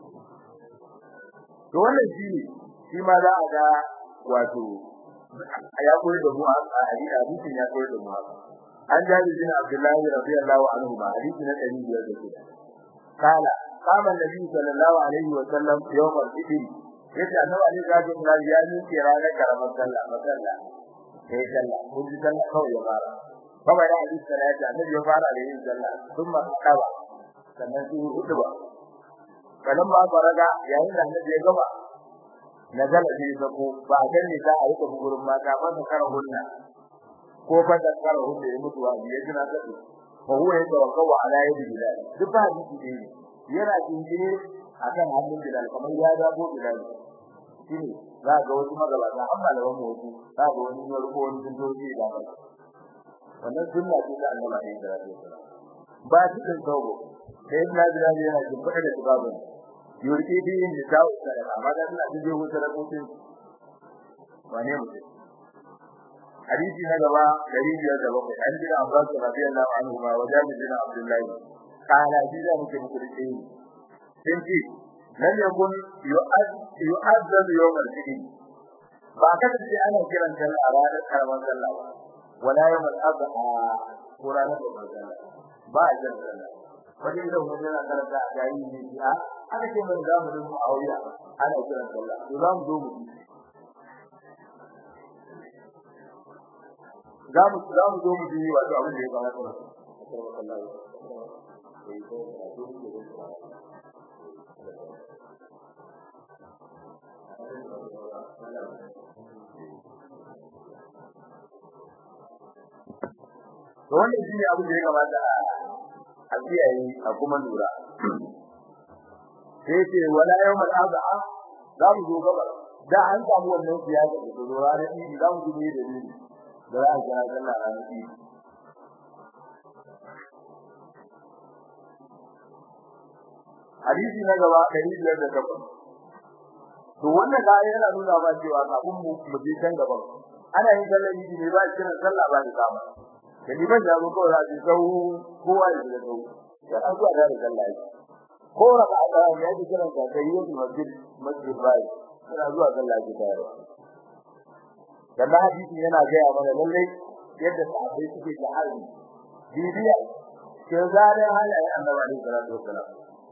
to wannan shi ne shi ma za a ga wato ya koyar da mu a hadisin ya koyar da mu an jabi bin Abdullahi radiyallahu anhu ma hadisi na 506 kala kama nabi sallallahu alaihi wa sallam yawm al-fitr yace annabi alaihi salatu wasallam ya yi ranar karamar sallah masalla sai sallah kun ji sallah kawai ya fara kawai da hadisi salati annabi ya fara da yin sallah thumma qaba sannan sai hudu ba kalan ba faraga yayin da annabi ya gaba nazala bi sako ba kan ne za a yi tafi gurin mata ba ta kara hunna ko fa da kara hunna ya mutu wa ya jira da su fa huwa ya tawakkalu ala yadi bilal duk ba hadisi ne yana jinjiri akan hannun bilal kamar ya dabo bilal shine za ga wasu magabata an malaman mu wasu za ga wani ya rubo wani dindoji da ba wannan sunna ce ta annabi ne da rasul ba cikin tawo sai ibn bilal yana jin fada da babu yurki bi in da tawo da amma da suna jin wuta da kotun wane mutum hadisi na gaba 507 an jira Abbas radiyallahu anhu ma wajabi bin Abdullah kana jira muke muku da shi sai ce lam yakun yu'azzab yawm al-eid ba ka ce ana kiran sallah a ranar karamar sallah ba wala yawm al-adha ko ranar babbar sallah ba a kiran sallah wajen da mun yana karanta a gayi ne ya aka ce mun za mu rubu auriya ana kiran sallah to za mu zo mu za mu za mu zo mu ji wato abin da ya kamata to wannan shine abin da ya kamata a kiyaye a kuma lura sai ce wala yawmal adha za mu zo gaba da an samu wannan siyasa da zo ranar idi za mu ji da ni da za a kira sallah ranar idi hadisi na gaba ɗari biyar da takwas to wannan da yana nuna ba cewa kafin mu mu je can gaban ana yin sallar idi ne ba kiran sallah ba da kama da ni ban jago ko za su sau kowa ya da sau ya an zuwa da sallah yi ko raka da ya ji kiran ka kai yin masjid masjid bai yana zuwa sallah ji tare dan hadisi yana ga ya mana lalle yadda sahabbai suke da harbi bibiya ke zare halayen annabi alaihi salatu wassalam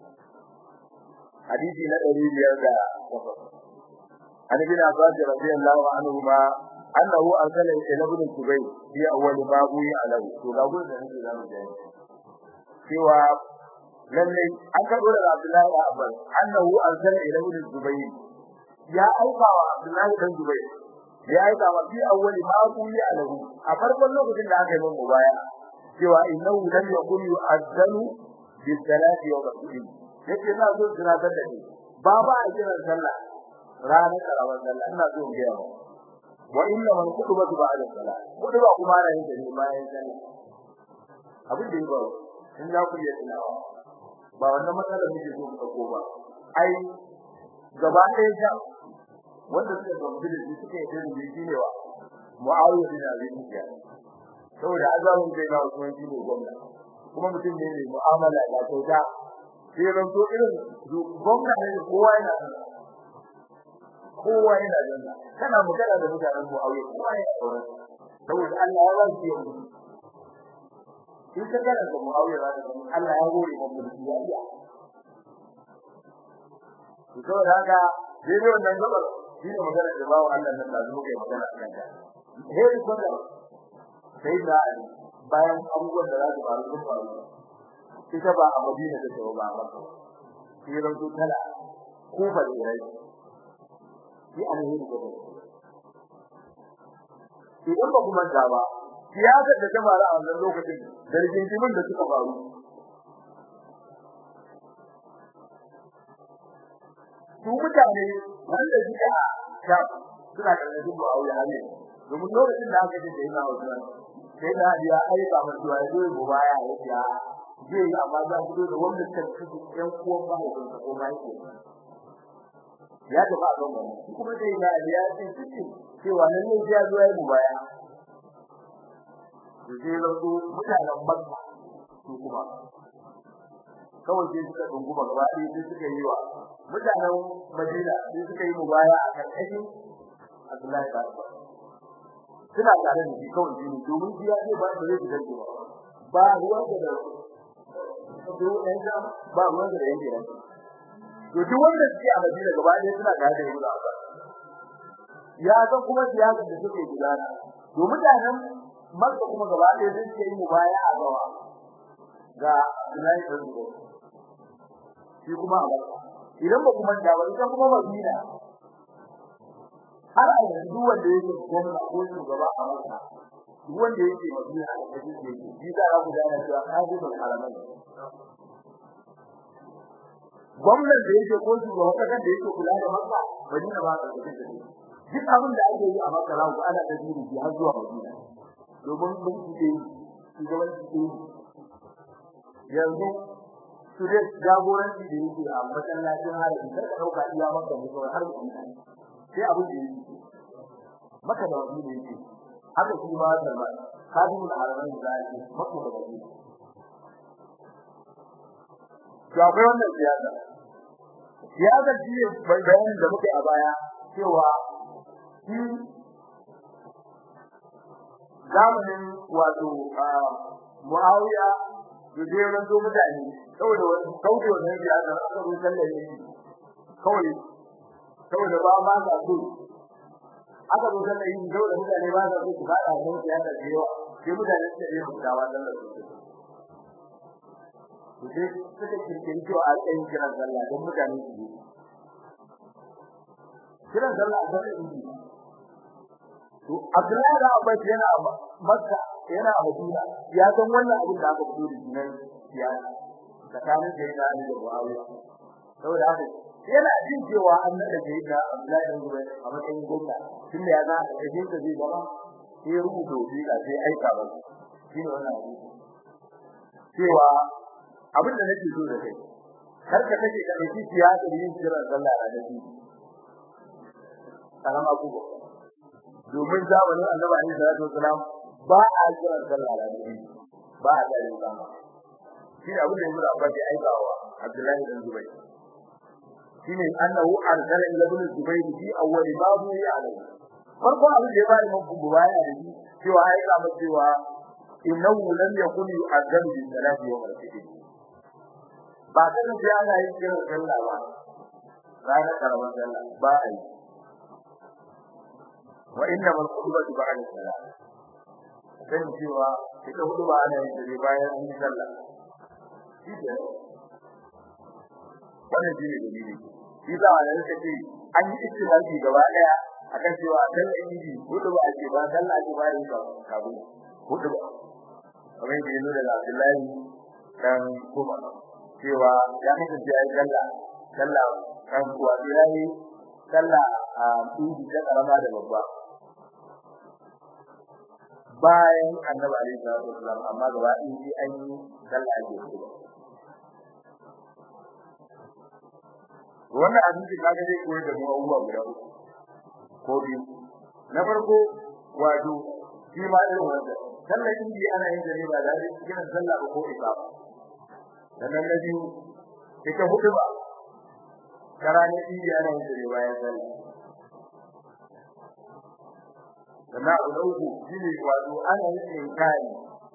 hadisi na 500 عن ابن عباس رضي الله عنهما أنه أرسل إلى ابن الزبير في أول ما بوي عليه تقول ذلك الكلام جاي سوى للي أكبر عبد الله بن عباس أنه أرسل إلى ابن الزبير يا أيها عبد الله بن الزبير يا أيها في أول ما بوي عليه أفرق الله في الله من مبايع سوى إنه لم يكن يؤذن بالصلاة يوم الدين yake ina so tunatar da ni ba ba a kiran sallah ranar karamar sallah ina so in ga yawa wa inna man kutubatu ba'da salat kutuba kuma ana yin da bayan sallah abin da yake in za ku yi tilawa ba wannan matsalar muke so ku dauko ba ai gaba ɗaya ja wanda suka gamsu da shi suka yi da shi ne wa muawiya bin abi sufyan saboda azabun kai na usman shi ne gwamna kuma mutum ne mai mu'amala da kyauta sai ran to irin gwamna ne kowa yana kowa yana janna kana magana da mutanen Muawiya kowa yana tsoron saboda Allah ya ba shi yau in ka gana da Muawiya ba da Allah ya gode wa mulki ya iya to saboda haka dai wannan gaba shi ne magana da bawo Allah nan da muke magana akan ta hei ko da sai da bayan abubuwan da za su faru su faru ita ba a Madina take ba ba sai ran su tala kufa da rai shi alheri da ba idan ba kuma da ba siyasar da ta faru a wannan lokacin da rigingimin da suka faru su mutane wanda suka sha suna karkashin Muawiya ne domin lokacin da aka ce da yana Usman sai da ya aika masa cewa ya zo ya baya ya ce zai yi amma za ku da wanda suka ci ƴan uwan ba da ko mai ya tafi a kan wannan kuma dai na ya ce cikin cewa nan ne ya zo ya baya sai zo mutanen Makka su kuma kawai sai suka dunguma gaba ɗaya sai suka yi wa mutanen Madina sai suka yi mubaya a karkashin Abdullahi da suna tare da shi kawai shi domin shi ya ce ba da zai fitar da ba ruwan da ba ruwan da yake da to duk wanda suke a Madina gaba ɗaya suna tare da Ibn Abbas ya san kuma siyasar da suke gudana to mutanen Makka kuma gaba ɗaya sun ce mu baya a gawa ga Abdullahi bin Zubair shi kuma a Makka idan ba kuma da wani kuma Madina har a yanzu wanda yake gwamna ko shugaba a Makka duk wanda yake Madina a cikin yake shi da ku gane cewa hadisul haramin gwamnan da yake ko shugaba kakan da yake kula da Makka Madina ba ta cikin duk abin da ake yi a Makka za ku ana da jiri har zuwa Madina domin mun ce shugaban ce yanzu su da jagoranci da yake a masallacin harabi kar ka dauka iya Makka ne kawai har Madina sai abin da yake maka da wani ne yake haka shi ma Salman kadimul haramin da yake Makka da Madina to akwai wannan siyasa siyasa shi ne bayanin da muke a baya cewa shi zamanin wato Muawiya da zai ranto mutane saboda wani kauce wannan siyasa aka zo sallar ne kawai saboda ba ma sa so aka zo sallar yin saboda mutane ba sa so su fada wannan siyasa da yawa sai mutane suka yi mutawa sallar su sai suka kirkiri cewa a tsayin kiran sallah don mutane su yi kiran sallah a sallar idi to Abdullahi da Abbas yana Makka yana Madina ya san wannan abin da aka fito da shi nan siyasa tsakanin da yana da Muawiya saboda haka yana jin cewa an nada da yana Abdullahi da Zubair a matsayin gwamna tunda ya ga a cikin da zai zama sai rubuta wasiƙa sai aika ba shi ne wannan abin cewa abin da nake so da kai kar ka kace ka dauki siyasa yin kiran sallah a da shi salam abubuwa domin zamanin annabi alaihi salatu wasalam ba a kiran sallah da shi ba a da yin zama shi ne abin da yake Abbas ya aika wa Abdullahi bin Zubayr shine annahu arsala ila ibn Zubayr fi awwal babu ya alai farko abin da ya bani mun bubaya da shi cewa aika masa cewa innahu lam yakun yu'addabu bi salati yawm al-fitr ba kan sai ana yin kiran sallah ba ranar karamar sallah ba a yi wa inna mal khutbatu ba'da salat kan cewa ita hudu ba ana yin dare bayan an yi sallah shi ke wannan shi ne dalili shi za a yanka ce an yi istilafi gaba daya akan cewa dan idi hudu ba ake ba sallah ake bayan ka kabu hudu ba kamar da yake da Abdullahi dan kuma cewa ya kasance ya yi sallah sallah kan kuwa ya yi sallah a idi ta karama da babba bayan annabi alaihi salatu wasallam amma gaba ɗin shi an yi sallah ake kudu wannan hadisi kaga zai koyar da mu abubuwa guda uku ko biyu na farko wato shi ma irin wanda sallar idi ana yin da ne ba da cikin sallah ba ko ikama sannan na biyu ita hudu ba karanin idi ana yin da ne bayan sallah sannan abu na uku shi ne wato ana yin inkari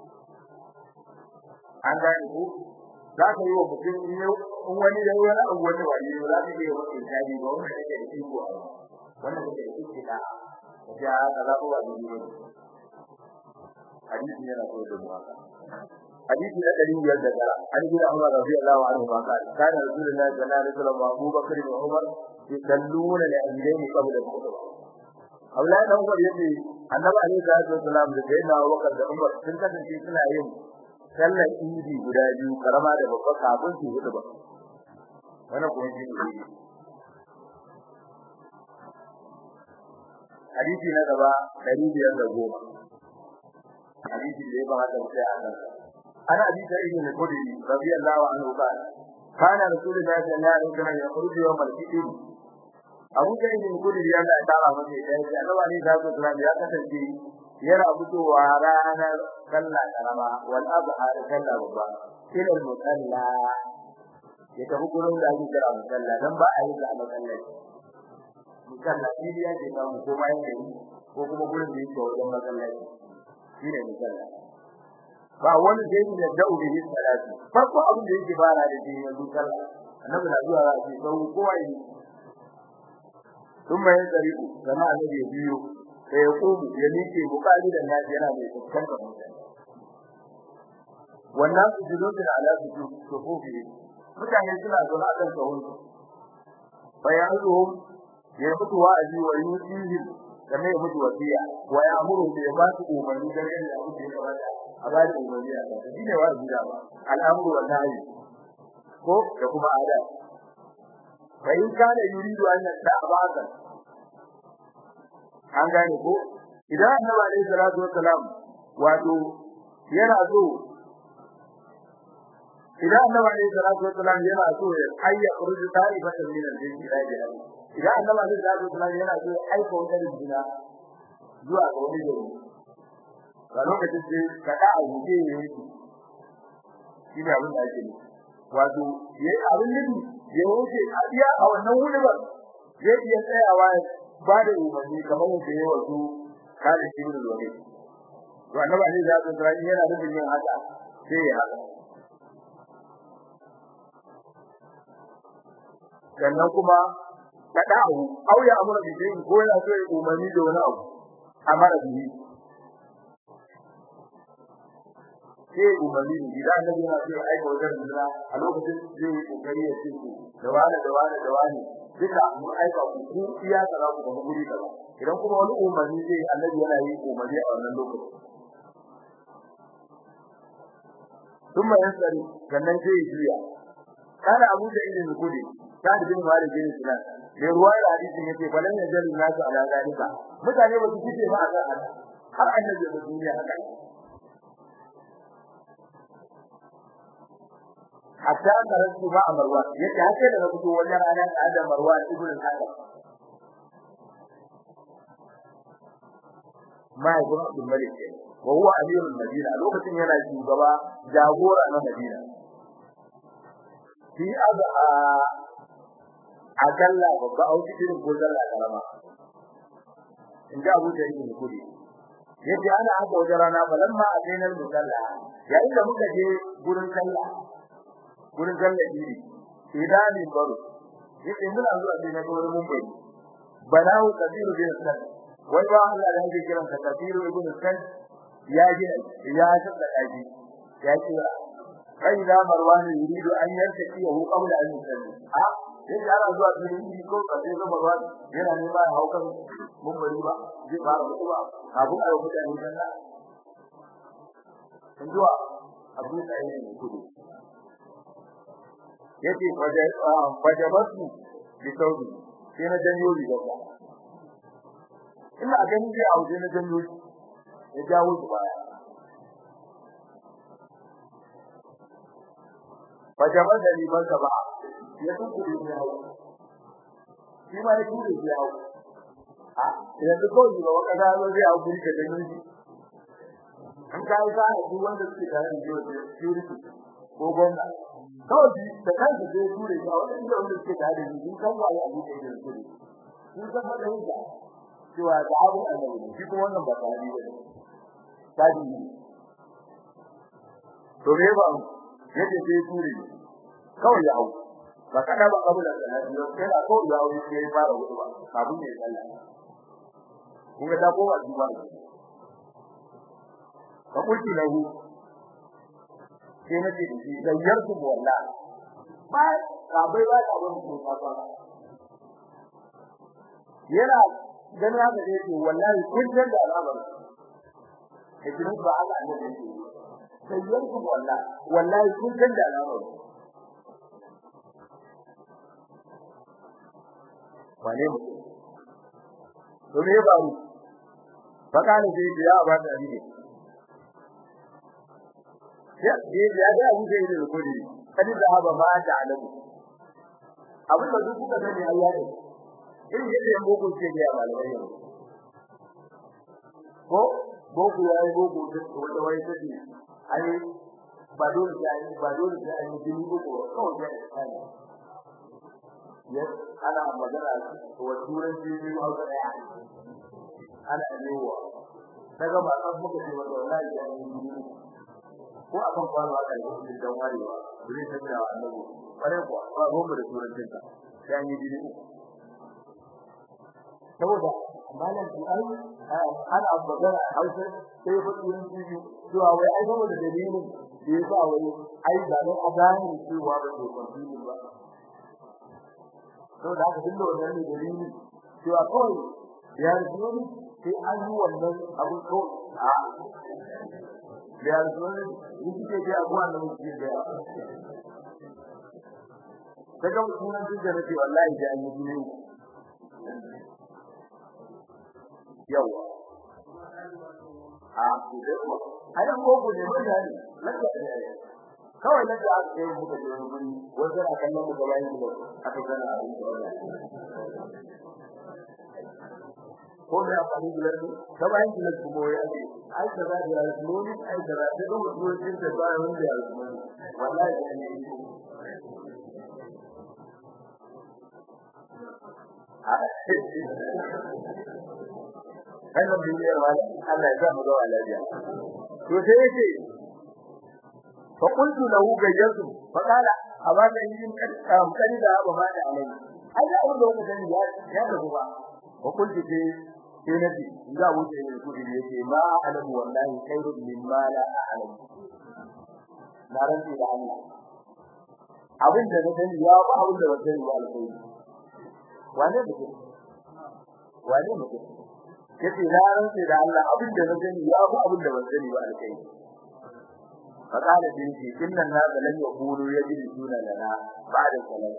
an gane ko za ka yi wa mutum in wani da wani abu wani wani ne za ka yi wa mutum inkari ba wanda kake da iko a wannan kake da iko da ka ji a kaza ko wani ne hadisi yana so da mu haka hadisi na ɗari biyar da tara an gina Umar radiyallahu anhu ma kana kana rasulullahi sallallahu alaihi wasallam Abu Bakar da Umar yusalluna li ajlihi qabla al-khutbah Abdullahi dan Umar yace Annabi alaihi salatu wasallam da sayyidina Abu Bakar da Umar sun kasance suna yin sallar idi guda biyu karama da babba kafin su hudu ba wannan kuma shi ne hadisi na gaba ɗari biyar da goma hadisi da ya ba haka sai a nan ana abi da ibn Qudri radiyallahu anhu qala kana rasulullahi sallallahu alaihi wasallam yakhruju yawm al-fitr Abu da ibn Qudri ya da tara masa da ya annabi ne da sallallahu ya kasance yana fitowa ranar sallah karama wal adha da sallah babba ila al-musalla ya tafi gurin da ake kira musalla dan ba a yi da musalla musalla shi ya ce samu ko bayan gari ko kuma gurin da yake wajen masallaci shine musalla ba wani da yake da dauri ne salati farko abin da yake fara da shi yanzu sallah annabi na zuwa ya ce sau kowa yi ثم ينطلق كما الذي يبيو sai ya kubu ya miƙe bukari da naji yana mai fuskantar mutane wannan su jidodin ala su sufufi mutane suna zaune a kan sahun bayan zuhum ya mutu wa'azi wa yusihi kamar ya mutu wasiya wa ya amuru da ya ba su umarni da yadda abu da ya kamata a ba da umarni a kan shi ne wa'azi da ba al'amuru wa nahi ko da kuma ada fa in kana yuridu an yata'abadan an gane ko idan annabi alaihi salatu wassalam wato yana so idan annabi alaihi salatu wassalam yana so ya ayya urdu ta'ifatan min al-jinn ila jahannam idan annabi alaihi salatu wassalam yana so ya aika wata rijina zuwa ga wani gari ga lokacin sai ka da abu ke yi shi ne abin da ake yi wato yayi abin nufi ya wuce a iya a wannan wuri ba zai iya tsayawa ba da umarni kamar yadda ya wato kare shi da wani to annabi alaihi salatu wassalam yana da yin haka sai ya haka sannan kuma kada'u aw ya amara bi shay'in ko yana so ya umarni da wani abu amara bi sai umarni ne idan annabi yana so ya aika wajen dindina a lokacin zai yi kokari ya ce ku da wani da wani da wani duka mu aika ku ku iya tsara ku da guri kaza idan kuma wani umarni zai annabi yana yi umarni a wannan lokacin ثم يسأل sannan sai ya juya kana abu da ilin kudi ta da bin mali bin sunan ne ruwaya hadisin yace falan ya jallu nasu ala zalika mutane ba su fice ba a kan haka har annabi da duniya haka hatta karatu ba amarwa yace hake da fito wajen ranar da marwa ibn al-hakam ma ibn abdul malik wa huwa amirul madina lokacin yana shugaba jagora na madina fi aza a kalla babba a wuce irin ko zalla karama in ji abu da yake kudi yace ana haka wajen rana balamma a kainar musalla yayin da muka je gurin sallah gurin sallah iri idanin baro yace muna zuwa sai na ga wani mun bai banahu kabiru bin sunan wai ba Allah da yake kiran ka kabiru ibn sunan ya gina ya tsada daji ya kira فإذا مروان يريد أن يرتقيه قبل أن يسلم ها sai ana zuwa cikin yi ko ka sai zama ruwa yana nema ya haukan mun bari ba zai fara mutu ba kafin a yi mutane dan na in zuwa abu da yi ne kudu yace waje waje basu bi saudi sai na janyo riga ba ina ganin zai auje na janyo ya jawo shi baya fajabar da liman sa ba ya tunkuri ne hawo shi ma ya tunkuri ne hawo a idan duk ko ba waka da zo zai hawo kuri ka da ni an kai ka duk wanda suke da ni jo da security ko gwamna kawai da kanka zai ture ya wanda inda wanda suke da ni in kan waye abu da yake kuri sun san da hujja cewa da abu annabi shi kuma wannan ba tare da taji to me ba yadda sai turi kawai ya hau ba kada ba abu da salati ba sai da ko ya hau sai ya fara gudu ba kafin ya sallah kun ga ta ko ba ji ba ka kulki lahu sai na ce shi da yarku wallahi ba ka bai ba ta wani ko ta ba yana dan haka da yake wallahi kun san da al'amari idan ba Allah ne da yake sayyanku wallahi wallahi kun san da al'amari wane mu to me ba mu baka ne sai ya ba da ni ya ya ya da mu sai da kudi kadi da haba ma ta alamu abin da duk kuka sani ayya ne in yadda yan boko ce ga malamai ne ko boko yayi boko wata wai take ai ba dole sai ai ba dole sai ai jini ko kawai sai ai yes ana magana wa turanci ne ma ga daya ana yiwa daga ba san muka ce wa wallahi ya yi jini ko akan kwano aka yi dan warewa zai tafiya wa annabi kware ko ba goma da turancin ka sai an yi jini saboda malam ku ai ana magana hausa sai fa yin biyu cewa wai ai gaba da dalilin da yasa wai ai da nan a gane cewa ba ko kwamfini ba to da haka duk da wannan ne dalili cewa kawai ya rubuto ne sai an yi wannan abu ko a ya rubuto ne yake ce ga abuwa nan shi da daga sunan duk da nake wallahi da an yi ne yawa a kudewa ayan gogo ne mutane lafiya ne kawai lafiya aka kai muka je wani guri wanda a kallon mu gaba yin aka gana abin da wannan ko da ya fani da su gaba yin da su moye ake ai da za da almoni ai da za da mutum din da ba wanda ya almoni wallahi da ne wannan duniyar wala Allah ya sa mu ga lafiya to sai yace fa qultu lahu gayyatu fa qala abaka yin kan kani da ba ma da alai ai da wanda wanda sani ya ya da ba fa qultu ke sai nabi za wuce ne ku da yace ma alamu wallahi khairun mimma la a'lamu na ranti da Allah abin da na sani ya ba abin da wanda ya alƙawari wane mutum wane mutum yace na rantsi da Allah abin da na gani ya fi abin da ban sani ba alkai fakala din shi innan na da lan yaqulu yajri suna lana ba'da salat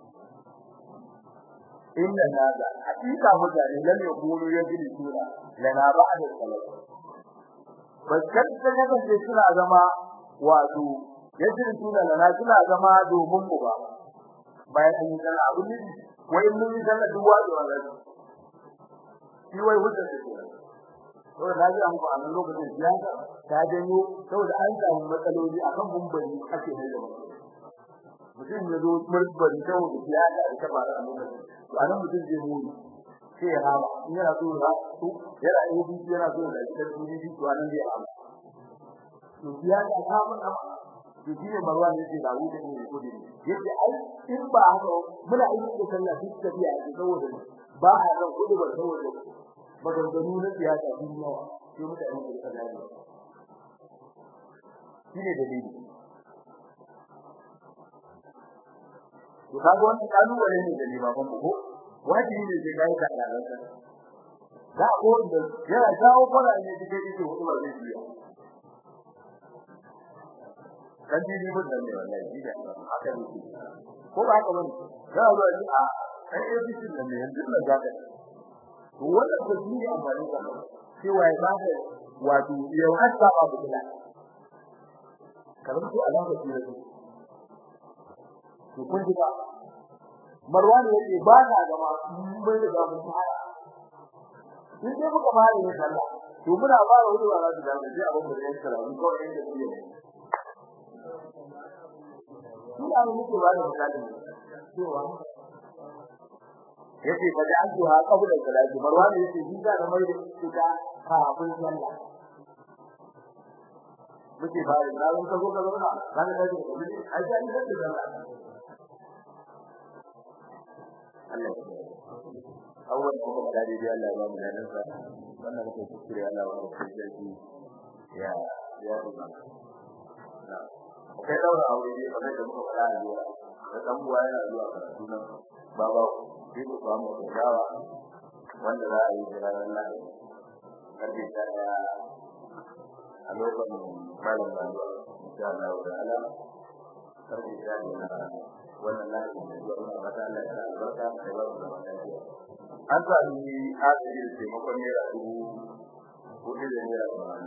innan na da hakika mutane lan yaqulu yajri suna lana ba'da salat bakkan da kace suna zama wato yajri suna lana suna zama domin mu ba bayan an yi kana abin ne wai mun yi kana duwa da wannan shi wai hujjar da ke to da ji an ko a lokacin siyasa ta janyo saboda an samu matsaloli akan bumbari ake ne da mutum ya zo murbari saboda siyasa da ta fara a lokacin to anan mutum zai muni sai ya rama in yana so ya to yana yi bi yana so da ita duni bi to anan zai rama to siyasa ta mun amma to shi ne marwan ne da wuce ne ko dai yace ai in ba haka muna yi da sallah duk tafiya saboda ba a ran kudu ba saboda maganganu na siyasa sun yawa sai mutane su rika gane shi ne dalili to kaga wannan kalubale ne da limaman ko wajibi ne sai kai ka alalanka da ko da yana jawo fara ne dike dike hudu ba zai biya kan ji ni mun da ne wallahi ji da haka ne ko ba haka bane za a zo a ai ai bisin da ne yanzu na ga to wannan ko shi ne amfani da cewa ya bada wato yau har ba ba kula kamar ko alama ce da to kun ji ba marwan yake ba na ga ma mun da mun fara in dai muka fara yin sallah to muna fara wani ba za su da sai abin da yake kira mun kawai yake yi ne ina muke ba da misali cewa yace fa da antu ha qabla salati marwan yace shi da da mai da ita kafin sallah muke fara na ran ka zo ka zauna kan da ji ai sai da sallah Allah awwal ko da dai dai Allah ya ba mu nan sa wannan ko kuskure Allah ya ba mu sarki ya ya ruba na kai daura aure ne kamar da muka fara zuwa da dan buwa yana zuwa karatu nan baba sai ku samu dawa wanda za a yi ranar Lahadi karfe tara a lokacin malam Laluwa insha Allah ta'ala karfe tara na wannan Lahadi da zuwa muna fata Allah ya albarka da ba mu zaman lafiya an sami adadi da taimakon naira dubu hudu da naira tamanin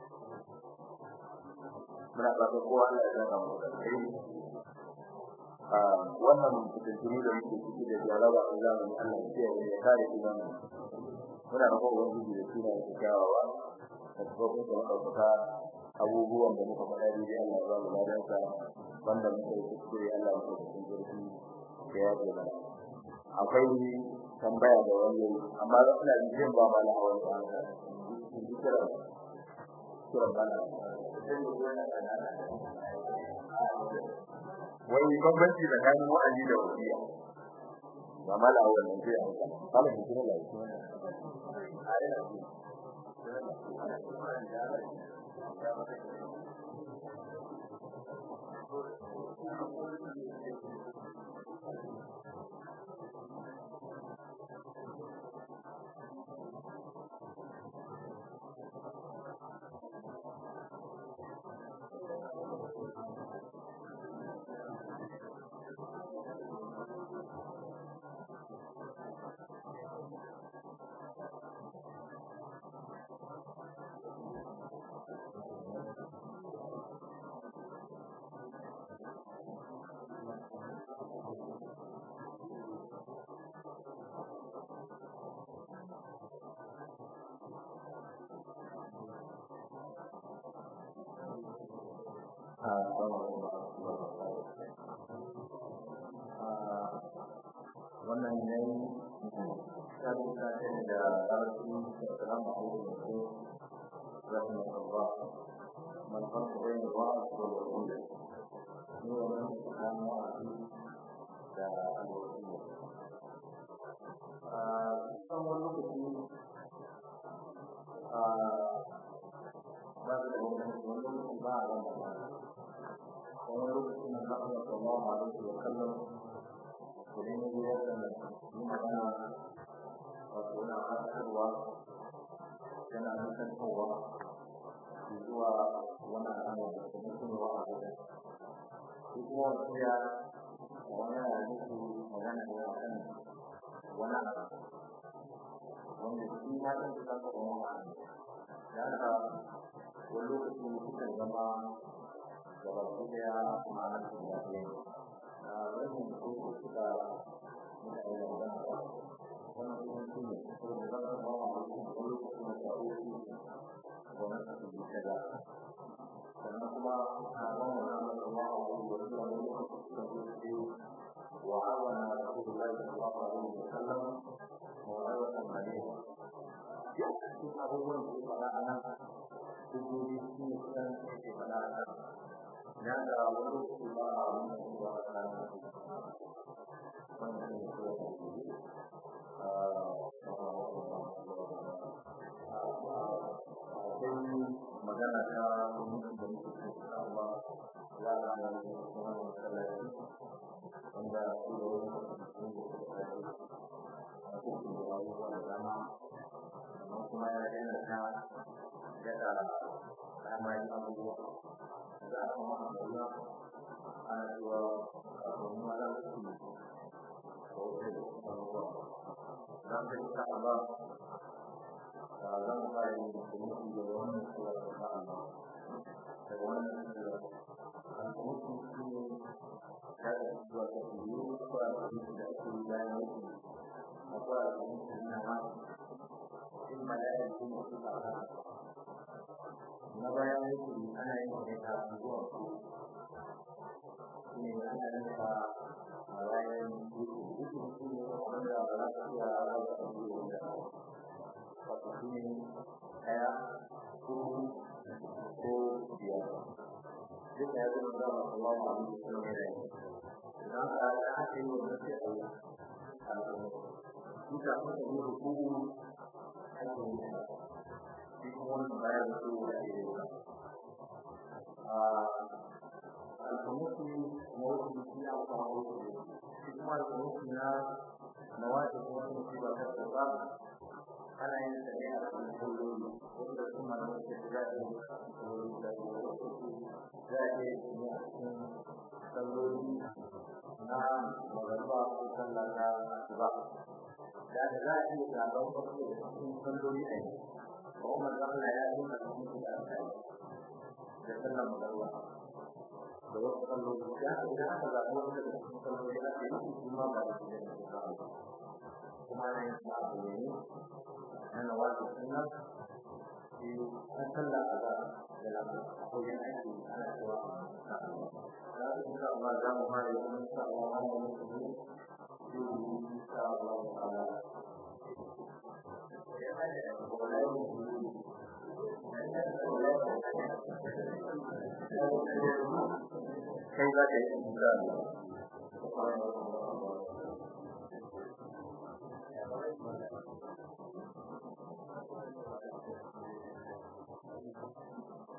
muna fata kowa Allah ya zaka mu da kai wannan fitintunu da muke ciki da jaraba a zamanin Allah ya kiyaye ya kare imani muna roƙon ubangiji da suna da kyawawa da tsofin da ɗaukaka abubuwan da muka faɗa da Allah ya ba mu ladan sa wanda muka yi kuskure Allah ya kuskure cikin zurfi da ya ce mana akwai tambaya da wani amma da ina jin ba ma na hawan ba kira kira ba na wai bambanci tsakanin wa'azi da wasiya ba mala wannan sai an ka kala ki kira lai wannan ne ta ta ce da ƙarfi da salamu alaikum rahmatullah man farko bai da wa'a ko da wanda ne wannan kan wa'a da alwasi a kan wani lokaci a ba da wani lokaci ba a ran da wani lokaci na zaɓa da sallallahu alaihi wa sallam idan ya zo da yi magana wato yana fatarwa yana nufantarwa zuwa wani al'amari da kuma tunawa a gudan shi kuma wasu ya wani yana nufi magana ne a kan wani abu wanda shi ma ɗin su kasa wani abu da haka wani lokaci sukan zama gaba ɗaya ma'anar su da ɗaya rashin ko suka mutane da magana ba wannan kuma shi ne saboda za ka ba wa mutum wani lokacin da ta ofi wannan su bi ta da sannan kuma a ban wa nama da ba wa wani wani wani lokacin da ta ofi wa awana rasulullahi sallallahu alaihi wa sallam wa aiwatan alaihi duk abubuwan da ya faɗa a nan hujjoji su ne kusan ke faɗa a nan ya da wani lokaci ba a wani ba a kan wannan ne ko akwai magana ta mutum da muke cikin Allah ya ga da kuma masallaci wanda su da wani mutum da suka kai a cikin rayuwa da dama amma kuma ya daina ta daga kamarin abubuwa da aka maka da ana cewa a domin ala su ne ko wata da kuma ruwa za ka yi sa'a ba zan fara yin mutum da wannan cewa da sa'a ba daga wannan cewa al'umutu shi ne ta da zuwa ta biyu ko a cikin da ake yi bayan mutu akwai al'umutu na ma in mala'ika shi ne suka fara na bayan yake ana yin ne ta zuwa su ne ana yin ta a bayan yake su ne wanda ba za ka iya raba da su wanda wato su ne ɗaya ko ko biyar duk da ya zama da ba su wani abu da su ne da idan ka ta ake yi wanda sai a yi al'umma duka suka yi hukumu ake yi shi kuma wannan bayan su da ke yi alfamusu na wasu shi ya kawo wasu shi kuma alfamusu na na wajen kuma sun ce ba ta tsaba ana yin sa ne a cikin kullum wanda su ma da wasu da za a yi kullum da wasu za a yi ne a cikin salloli na magana ko sallah na ba da da za a iya zaɓar wasu da cikin salloli a yi ba umar Allah ya yi a cikin da aka yi da sallah magana da wasu salloli da idan aka zaɓi wanda da cikin salloli aka yi su ma ba da su da su ba kuma na yin sa abu ne na nawaji sunna shi an sallah a za da lamu ko yin aiki ana cewa na Allah da insha Allah za mu fara yin insha Allah ana yin su ne shi insha Allah ta'ala kai za ka yi insha Allah Thank you.